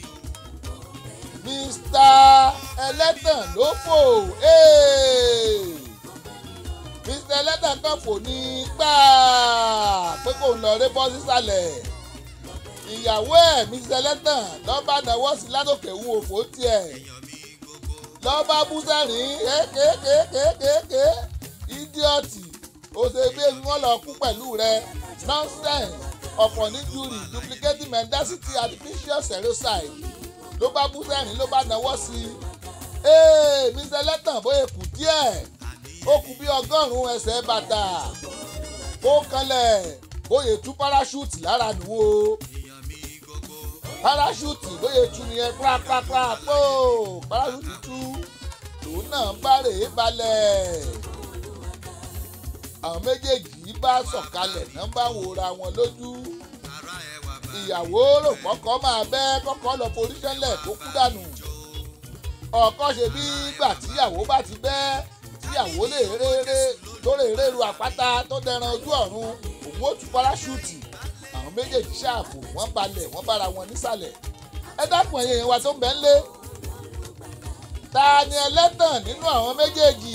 mr ẹlẹ́tàn ló fò ee mr ẹlẹ́tàn kan fò ní gbáà pé kò ń lọ ré bọ́ sísàlẹ̀ ìyàwó ẹ̀ mrs ẹlẹ́tàn lọ́ba náwó sí ládòkè wú òfò tiẹ̀ lọ́ba bú sẹ́rìn kékékékékéké ídíọ̀tì òṣèbí wọn lọ kú pẹ̀lú rẹ nonsense ọ̀pọ̀ ní jury duplicating mendacity artificial seroside ló bá bú sẹ́rìn ló bá náwó sí i ee mrs ẹlẹ́tàn bóyá kù díẹ̀ ó kù bí ọgọ́rùn-ún ẹsẹ̀ bàtà kó kanlẹ̀ bóyá tú parachute lára nù o parachute bóyá tú nìyẹn pàápàá pò parachute tú lòun náà bá rèé balẹ̀ àwọn méjèèjì bá sọ̀kalẹ̀ náà bá wòra wọn lójú ìyàwó rò kọ́kọ́ máa bẹ́ kọ́kọ́ lọ forí sẹ́lẹ̀ kó kú dànù ọkọ ṣe bí gbà tíyàwó bá ti bẹ́ tíyàwó lè réré tó lè réru àpáta tó dẹran ojú ọ̀run òun ó tú parашúùtì àwọn méjèèjì ṣáàfù wọ́n balẹ̀ wọ́n bára wọn nísàlẹ̀ ẹ dákun ẹ̀yẹ yẹn wa tó ń bẹ́ ń lé ta ni ẹlẹ́tàn nínú àwọn méjèèjì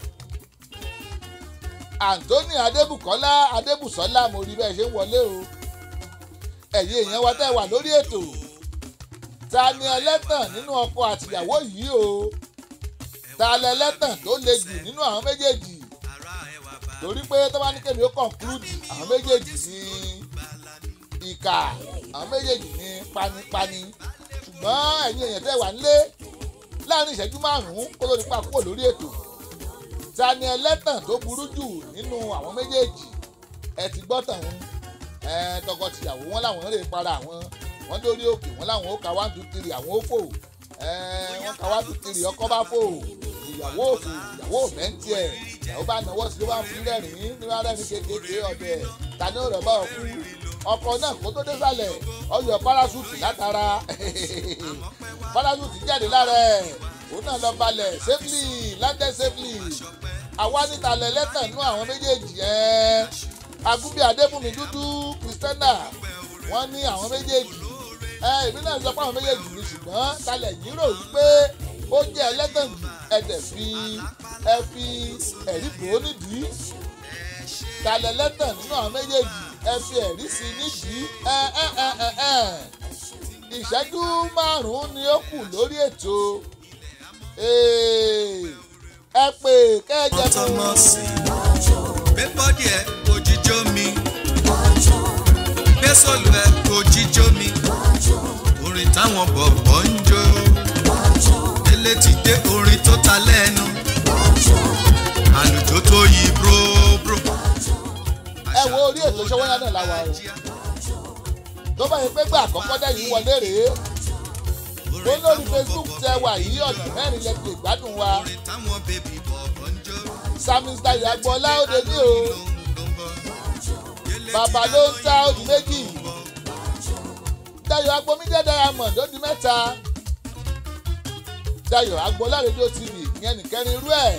anthony adébùkọ́lá adébùsọ́lá mo rí bẹ́ẹ̀ ṣe ń wọlé o ẹ̀yin èèyàn wa tẹ́ wà lórí ètò ta ni ẹlẹ́tàn nínú ọkọ àtìyàwó yìí o ta lẹ ẹlẹ́tàn tó le jù nínú àwọn méjèèjì torí pé tó bá ní kébi ó conclude àwọn méjèèjì ní ìkà àwọn méjèèjì ní panipani ṣùgbọ́n ẹ̀yin èèyàn tẹ́ wà nílé láàrin ìṣẹ́jú márùn-ún kó ló ní pa kúrò lórí ètò ta ni ẹlẹ́tàn tó burú jù nínú àwọn méjèèjì ẹ ti gbọ́ tàn ń tọkọtìyàwó wọn làwọn ń rè para àwọn wọn lórí òkè wọn làwọn ó ka one two three àwọn ó fò wọn ka one two three ọkọ bá fò ìyàwó òfò ìyàwó òmẹ́ntì ẹ̀ ìyàwó bá náwó sí ló bá fi rẹ́rìn-ín ní wàá rẹ́rìn kékeré ọ̀dẹ̀ ta ni ó rẹ̀ bá ọkú ọkọ náà kó tó dé sálẹ̀ ọyọ parasúùtì látara parasúùtì jáde lára ẹ̀ òun náà lọ balẹ̀ safely landed safely àwa níta lẹ́lẹ́tàn nú àwọn méjèèjì ẹ̀ agúnbí adébùnmi dúdú kristẹna wọ́n ní àwọn méjèèjì ẹ èmi náà sọ pé àwọn méjèèjì ni ṣùgbọ́n talẹ̀ yìí rò wípé ó jẹ́ ẹlẹ́tàn jù ẹ̀dẹ̀ fi ẹ fi ẹ̀rí bò ó nídìí talẹ̀ lẹ́tàn nínú àwọn méjèèjì ẹ fi ẹ̀rí sí i nídìí ẹ ẹ ẹ ẹ ẹ ìṣẹ́jú márùn-ún ni ó kù lórí ètò ẹ pè kẹ́ẹ̀jẹ̀ tọmọ sí gbé bọ́dì ẹ̀ òjijó mi gbé sọ̀lù ẹ̀ òjijó mi orin táwọn bọ̀bọ̀ ń jó délé ti dé orin tó ta lẹ́nu àlùjọ tó yí bróbró. ẹ wo orí ètò ṣọwọ́yá náà láwa o tó bá yẹ pé gbà àkọ́kọ́ dẹ́yìn wọlé rèé tó lórí facebook tẹ wà yí ọ̀nà mẹ́rin lẹ fi gbádùn wa orin táwọn bèbí bọ̀bọ̀ ń jó samis dayo agboola òde ní o bàbá ló ń ta òdì méjì dayo agbomídé diamond òdì mẹ́ta dayo agboola rédíò tv ìyẹn nìkẹrin irú ẹ̀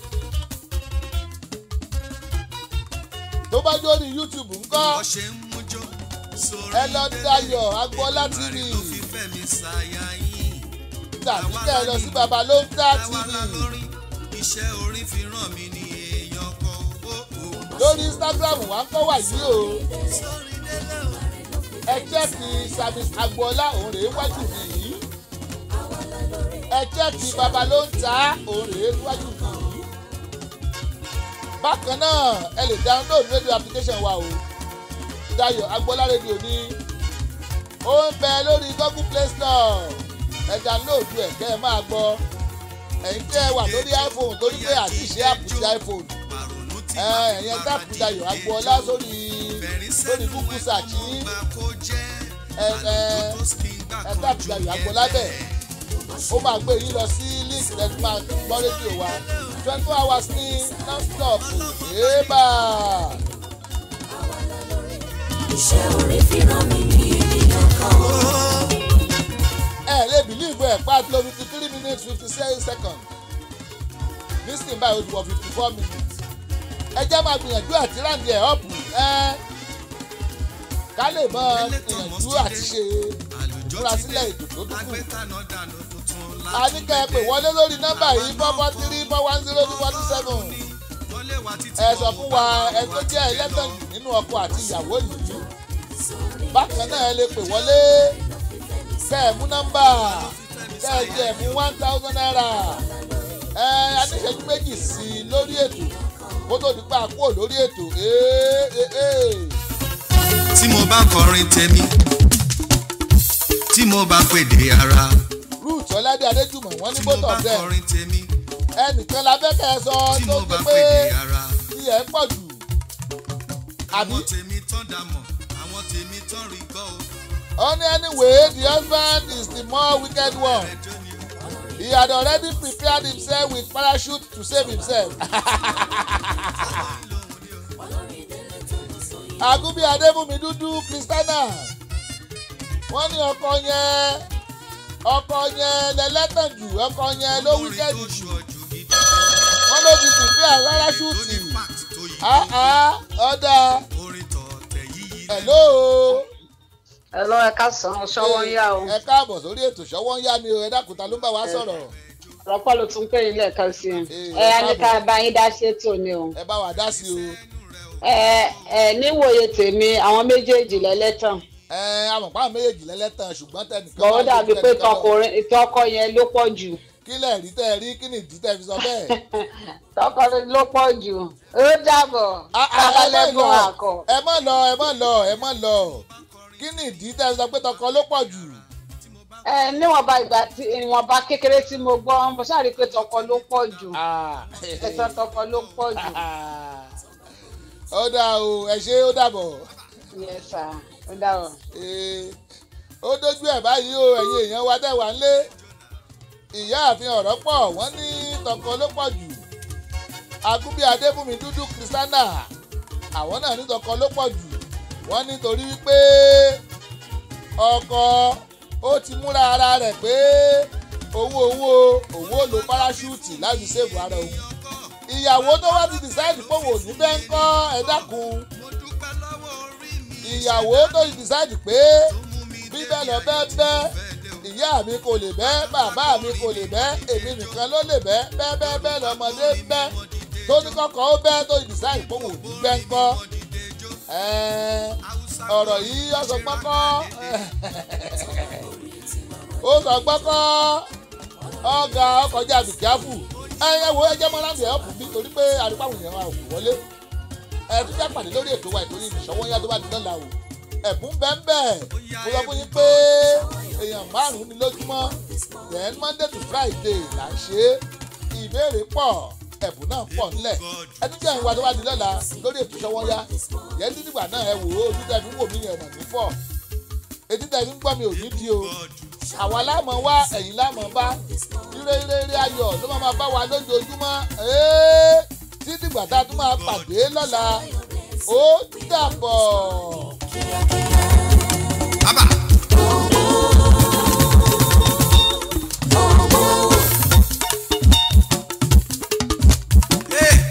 tó bá jó ní youtube ńkọ́ bó ṣe ń mújó sórí ẹ lọ dayo agboola tv Màrí tó fi fẹ́mi ṣàyà yín. tàbí kẹ́ ẹ lọ sí bàbá ló ń ta Àwa tv la lórin, iṣẹ́ orin fi ràn mí ní èèyàn kan owó o. lórí instagram wa ń kọ́ wà yìí o Sórí délé o. ẹ jẹ́kì samis agboola òun rèé wájú mi yìí ẹ jẹ́kì bàbá ló ń ta òun rèé wájú mi yìí bákan náà ẹ lè download radio application wa o dayo agboola radio ní ó ń bẹ lórí google play store ẹ download ẹ kẹ́ ẹ máa gbọ́ ẹ̀yin tẹ́ ẹ wà lórí iphone torí pé àti ìṣe àpò ti iphone Pàrònú ti ẹ ẹ̀yẹn táàpù dayo agboola sórí lórí google search yìí gbà kó jẹ́. ẹ ẹ Àlùjọ tó skin gbà ẹ kó táàpù dayo agboola bẹ́ẹ̀ ó máa gbé yín lọ sí link lẹ́nu máa gbọ́ rédíò wa twenty four hours ní non-stop èébà iṣẹ́ orí fi rán mi ní ènìyàn kan ó. ẹ lè bìlíìfù ẹ̀ pa lo fifty three minutes fifty seven seconds nísìnyí báyìí ó ti wọ fifty four minutes ẹ jẹ́ máa gbìyànjú àti ráǹdì ẹ̀ ọ̀pù ẹ ká lè mọ ìyànjú àti ṣe Àlùjọ múra ti sílẹ̀ dé. ètò tó dúkù. Agbẹ́tànà dànù tuntun a ní kẹ́ ẹ pè wọlé lórí nọ́mbà yìí four four three four one zero two forty seven Wọlé wa títí ẹ sọ fún wa ẹ tó jẹ́ ẹlẹ́tàn jù nínú ọkọ àti ìyàwó yìí bákan náà ẹ lè pè wọlé kẹ́ ẹ mú nọ́mbà kẹ́ ẹ jẹ́ mú one thousand naira ẹ aníṣẹ́jú méjì sí i lórí ètò kó tó di pa àkúrò lórí ètò ee ee ee. tí mo bá kọrin tèmi tí mo bá pèdè ara ruth ọládé adéjùmọ̀ wọ́n ní tí mo both bá of them kọrin tèmi ẹnìkan la fẹ́ kẹ́ ẹ sọ tí tó mo ti bá pé pèdè ara tí ẹ ń pọ̀ jù àbí àwọn tèmi tán dàmọ̀ àwọn tèmi tán rí gbọ́ o only anyway the husband is the more wicked one. ẹjọ́ ni o. He had already prepared himself with parachute to save himself. agúnbí adébùnmi dúdú kristiana wọ́n ní ọkọ yẹn ọkọ yẹn lẹ́lẹ́tàn jù ọkọ yẹn ló wíkẹ́ẹ̀dì jù wọ́n ló ti fìfẹ́ àrárá ṣùtì àá ọ̀dà hello Hello, ẹ káàsán ṣọwọ́ ń yá o. ẹ káàbọ̀ sórí ètò ṣọwọ́ ń yá ni o ẹ dákúta ló ń bá wa sọ̀rọ̀ Ọ̀pọ̀ ló tún pè yín lẹ́ẹ̀kan sí i. Eh, Ẹ á ní ká bá yín dá ṣètò ni o. ẹ bá wa dá sí o Ẹ ẹ níwòye tèmi àwọn méjèèjì lẹ́lẹ́tàn. ẹ amọ̀pá àwọn méjèèjì lẹ́lẹ́tàn ṣùgbọ́n tẹnìkan Bọ̀ ó wà dàbí lójú pé tẹnìkan lọ. tọkùnrin tọkọ yẹn ló pọ̀ jù. kí lẹ̀ rí tẹ́ ẹ rí kí ni ìdí tẹ́ fi sọ bẹ́ẹ̀. Tọkọ ló pọ̀ jù. Ó dàbọ̀. Ah, ah, ẹ má Kábàlẹ́gùn lọ àkọ́. ẹ má lọ ẹ má lọ ẹ má lọ kí ni ìdí tẹ́ fi sọ pé tọkọ ló pọ̀ jù. Ẹ níwọ̀nba ìgbà tí ìwọ̀nba kékeré tí mo gbọ́ mo ṣáà rí i pé tọkọ ló pọ̀ jù. Ẹ̀tọ́ tọkọ ló pọ̀ jù. ó dà o ẹ ṣe ó dàbọ̀ Yes sir. Ó dàbọ̀. Ee, ó dójú ẹ̀ báyìí o ẹ̀yin èèyàn wa tẹ̀ wá ń lé ìyá àfin ọ̀rọ̀ pọ̀ wọ́n ní tọkọ ló pọ̀ jù agúnbí adébùnmi dúdú kristiana àwọn náà ní tọkọ ló pọ̀ jù wọ́n nítorí wípé ọkọ ó ti múra ara rẹ̀ pé owó owó owó lo parachute láti ṣègùn ara òun ìyàwó tó wá ti decide pé òun ò ní bẹ́ẹ̀ ń kọ́ ẹ dákun ìyàwó tó ti decide pé bíbẹ́ lọ bẹ́ẹ̀ bẹ́ẹ̀ ìyá mi kò lè bẹ́ bàbá mi kò lè bẹ́ èmi nìkan ló lè bẹ́ bẹ́ẹ̀ bẹ́ẹ̀ bẹ́ẹ̀ lọ́mọdé bẹ́ tó ní kọ́kọ́ ó bẹ́ tó ti decide pé òun ò ní bẹ́ ń kọ́ Ẹ́ẹ́, ọ̀rọ̀ yìí ó sọ gbọ́kọ́ ó sọ gbọ́kọ́ ọ̀gá ọkọjá bìkẹ́fù ẹ̀yẹ wo ẹjẹ́ mọ́ láti ẹ̀ọ́pù bí torí pé àdúgbò yẹn wà òkú wọlé ẹ̀ tún jẹ́ pàdé lórí ètò wa ìtòrí ìṣọwọ́ yá tó bá di lọ́la o ẹ̀bùn bẹ́ẹ̀ mo sọ fún yín pé èèyàn márùn-ún ni lójúmọ́ then monday to friday là ń ṣe é ìbéèrè pọ̀ ẹ̀bùn náà pọ̀ ńlẹ̀ ẹni tí ẹ̀ ń wá tó bá di lọ́la lórí ètò ìṣọwọ́ yá yẹn ní nígbà náà ẹ wò ó ojú tẹ̀ fi ń wò mí yẹn mọ̀ ní fọ́ etí tẹ̀ fi ń gbọ́ mi ò ní di o àwa láàmọ̀ wá ẹ̀yìn láàmọ̀ bá ire ire ire ayọ̀ ló máa máa bá wa lójoojúmọ́ ee tí dìgbà tá a tún máa pàdé lọ́la ó dàbọ̀. Bàbá. Hey.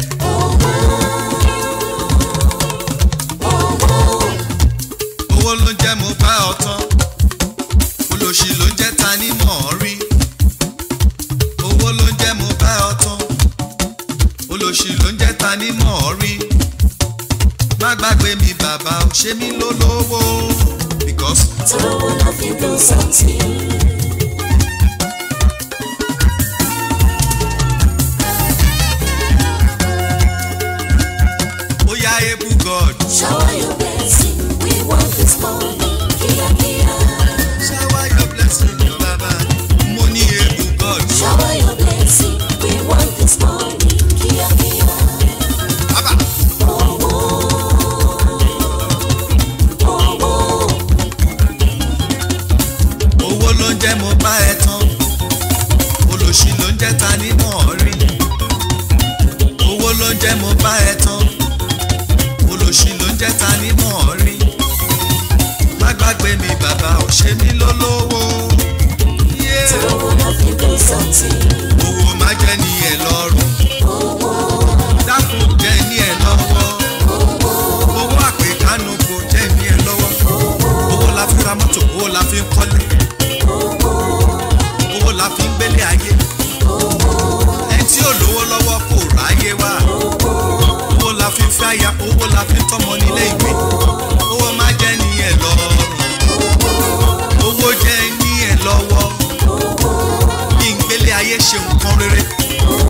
owó ló ń jẹ́ mo bá ọ tán olóṣì ló ń jẹ́ ta ní mọ̀ ọ́ rí owó ló ń jẹ́ mo bá ọ tán olóṣì ló ń jẹ́ ta ní mọ̀ ọ́ rí má gbàgbé mi bàbá ò ṣe mí lólówó because Tówó la fi dùn sọ́tì. ó yá ebu god Shower your blessing, we want this morning. Kíákíá. shower your blessing bàbá mo ní ebu god Shower your blessing, we want this morning. Kíákíá. bàbá Owó. Owó. owó ló ń jẹ́ mo bá ẹ tán olóṣì ló ń jẹ́ ta ní mọ̀ ọ́ rí owó ló ń jẹ́ mo bá ẹ tán olóṣì ló ń jẹ́ ta ní mọ̀ ọ́ rí má gbàgbé mi bàbá ò ṣe mí lólówó Yeah. Tówó la fi dùn sọ́tì. owó má jẹ́ ní ẹ lọ́rùn dákun jẹ́ ní ẹ lọ́wọ́ owó àpèkánu kò jẹ́ ní ẹ lọ́wọ́ owó la fi ra mọ́tò owó la fi ń kọ́lé